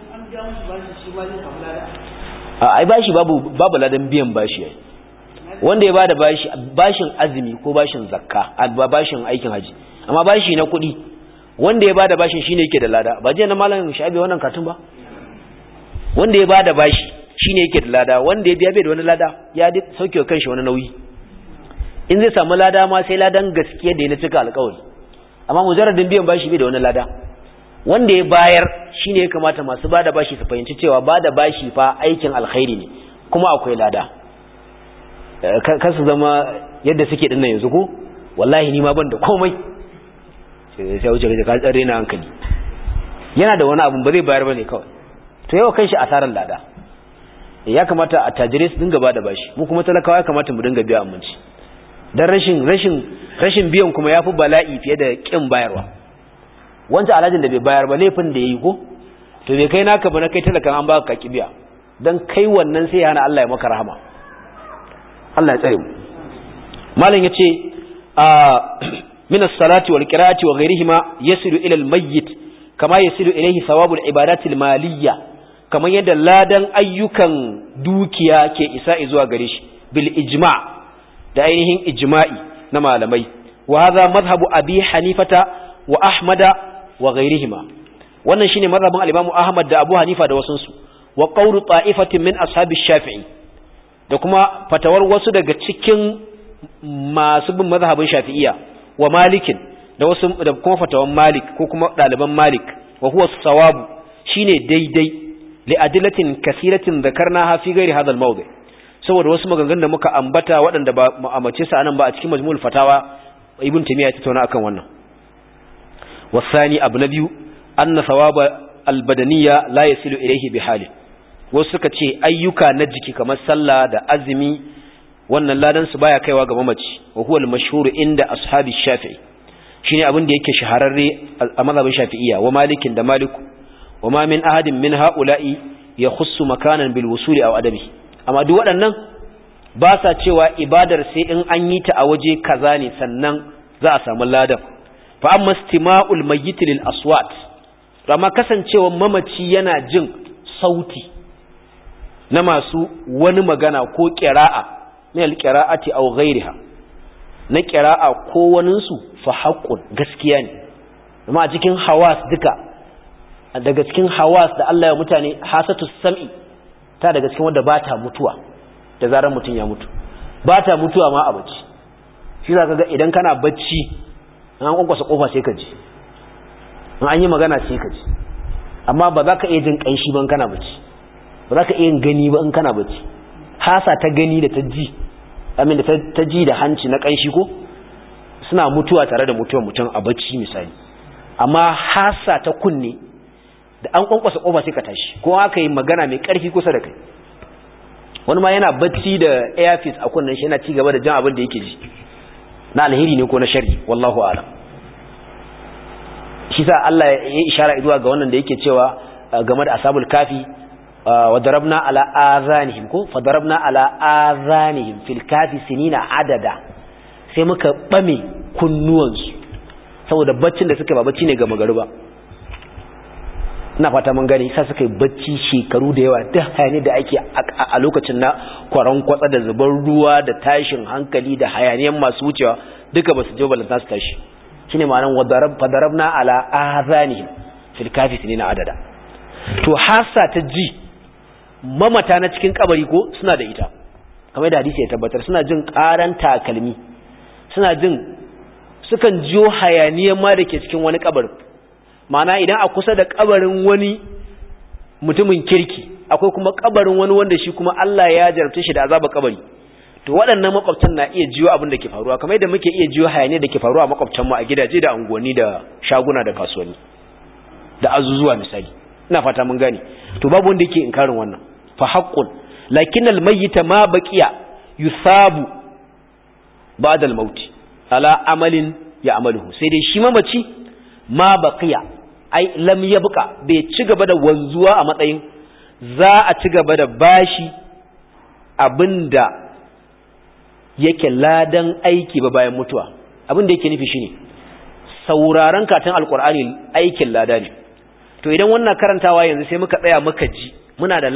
a ai bashi babu babu ladan biyan bashi yayi wanda ya bada bashi bashin azumi ko bashin zakka ba bashin aikin haji amma bashi na kuɗi wanda ya bada bashin shine yake da lada ba je na malamin shabi wannan katun ba wanda ya bada bashi shine yake da lada wanda ya biya bai da wani lada ya sauke wa kanshi wani nauyi in zai samu lada ma sai ladan gaskiya da ya cika alƙawari amma mujarradin biyan bashi bai da wani lada wanda ya bayar shine ya kamata masu bada bashi su fahimci cewa bada bashi fa aikin alkhairi ne kuma akwai lada kan su zama yadda suke dinnan yanzu ko wallahi ni ma ban da komai sai wuce kaje ka tsare na hankali yana da wani abu ba zai bayar bane kawai to yau kan shi asaran lada ya kamata a tajirai su dinga bada bashi mu kuma talakawa ya kamata mu dinga biya aminci dan rashin rashin rashin biyan kuma yafi bala'i fiye da kin bayarwa wanda alhajin da bai bayar ba laifin da yayi ko to bai kai naka ba na kai talakan an baka kaki biya dan kai wannan sai ya hana Allah ya maka rahama Allah ya tsare mu malam yace a min as-salati wal qira'ati wa ghayrihima yasilu ila al-mayyit kama yasilu ilayhi thawabul ibadati al-maliyya kamar yadda ladan ayyukan dukiya ke isa zuwa gare shi bil ijma' da ainihin ijma'i na malamai wa hadha madhhabu abi hanifata wa ahmada wa ghayrihima wannan shine madhhabin al-imam ahmad da abu hanifa da wasunsu wa qawlu ta'ifatin min ashabi shafi'i da kuma fatawar wasu daga cikin masu bin mazhabin shafi'iyya wa malikin da wasu da kuma fatawan malik ko kuma daliban malik wa huwa sawabu shine daidai li adillatin kasiratin dhakarnaha fi ghairi hadha al-mawdi saboda wasu maganganun da muka ambata waɗanda ba mu amace su anan ba a cikin majmu'ul fatawa ibn taymiya ya tattauna akan wannan wasani abu na biyu anna thawaba al-badaniyya la yasilu ilayhi bi halin wasu suka ce ayyuka na jiki kamar sallah da azumi wannan ladan su baya kaiwa ga mamaci wa huwa al-mashhur inda ashabi shafi'i shine abin da yake shahararre a mazhabin shafi'iyya wa malikin da maliku wa ma min ahadin min ha'ula'i yakhussu makanan bil wusuli aw adami amma duk waɗannan ba sa cewa ibadar sai in an yi ta a waje kaza ne sannan za a samu ladan fa amma istima'ul mayyit lil aswat amma kasancewa mamaci yana jin sauti na masu wani magana ko ƙira'a min alƙira'ati aw ghairiha na ƙira'a ko waninsu fa haqqun gaskiya ne amma a cikin hawas duka daga cikin hawas da Allah ya mutane hasatu sam'i ta daga cikin wanda bata mutuwa da zarar mutum ya mutu bata mutuwa ma a bacci shi za ka ga idan kana bacci an kwankwasa kofa sai ka ji an yi magana sai ka ji amma ba za ka iya jin ƙanshi ban kana bacci ba za ka iya gani ba in kana bacci hasa ta gani da ta ji amin da ta ji da hanci na kanshi ko suna mutuwa tare da mutuwar mutum a bacci misali amma hasa ta kunne da an kwankwasa kofa sai ka tashi ko aka yi magana mai karfi kusa da kai wani ma yana bacci da airfis a kunnen shi yana ci gaba da jan abin da yake ji na alheri ne ko na shari wallahu a'lam shi sa Allah ya ishara zuwa ga wannan da yake cewa game da ashabul kafi وضربنا على آذانهم ko فضربنا على آذانهم في الكافي سنين عددا sai muka bame kunnuwansu saboda baccin da suka ba bacci ne ga magariba ina fata mun gani sai suka yi bacci shekaru da yawa duk hayani da ake a lokacin na kwaran kwatsa da zubar ruwa da tashin hankali da hayaniyan masu wucewa duka ba su je balanta su tashi shine ma'anar wadarab fadarabna ala azanihim fil kafi sinina adada to hasa ta ji mamata na cikin kabari ko suna da ita kamar da hadisi ya tabbatar suna jin karan takalmi suna jin sukan jiyo hayaniyar ma da ke cikin wani kabarin ma'ana idan a kusa da kabarin wani mutumin kirki akwai kuma kabarin wani wanda shi kuma Allah ya jarabta shi da azaba kabari to waɗannan makwabtan na iya jiyo abin da ke faruwa kamar yadda muke iya jiyo hayaniyar da ke faruwa a makwabtan mu a gidaje da unguwanni da shaguna da kasuwanni da azuzuwa misali ina fata mun gane to babu wanda yake inkarin wannan fa haqqun lakin al mayyita ma baqiya yusabu ba'da al maut ala amalin ya amaluhu sai dai shi mamaci ma baqiya ai lam yabqa bai ci gaba da wanzuwa a matsayin za a ci gaba da bashi abinda yake ladan aiki ba bayan mutuwa abinda yake nufi shine sauraron katon alkur'ani aikin lada ne to idan wannan karantawa yanzu sai muka tsaya muka ji muna da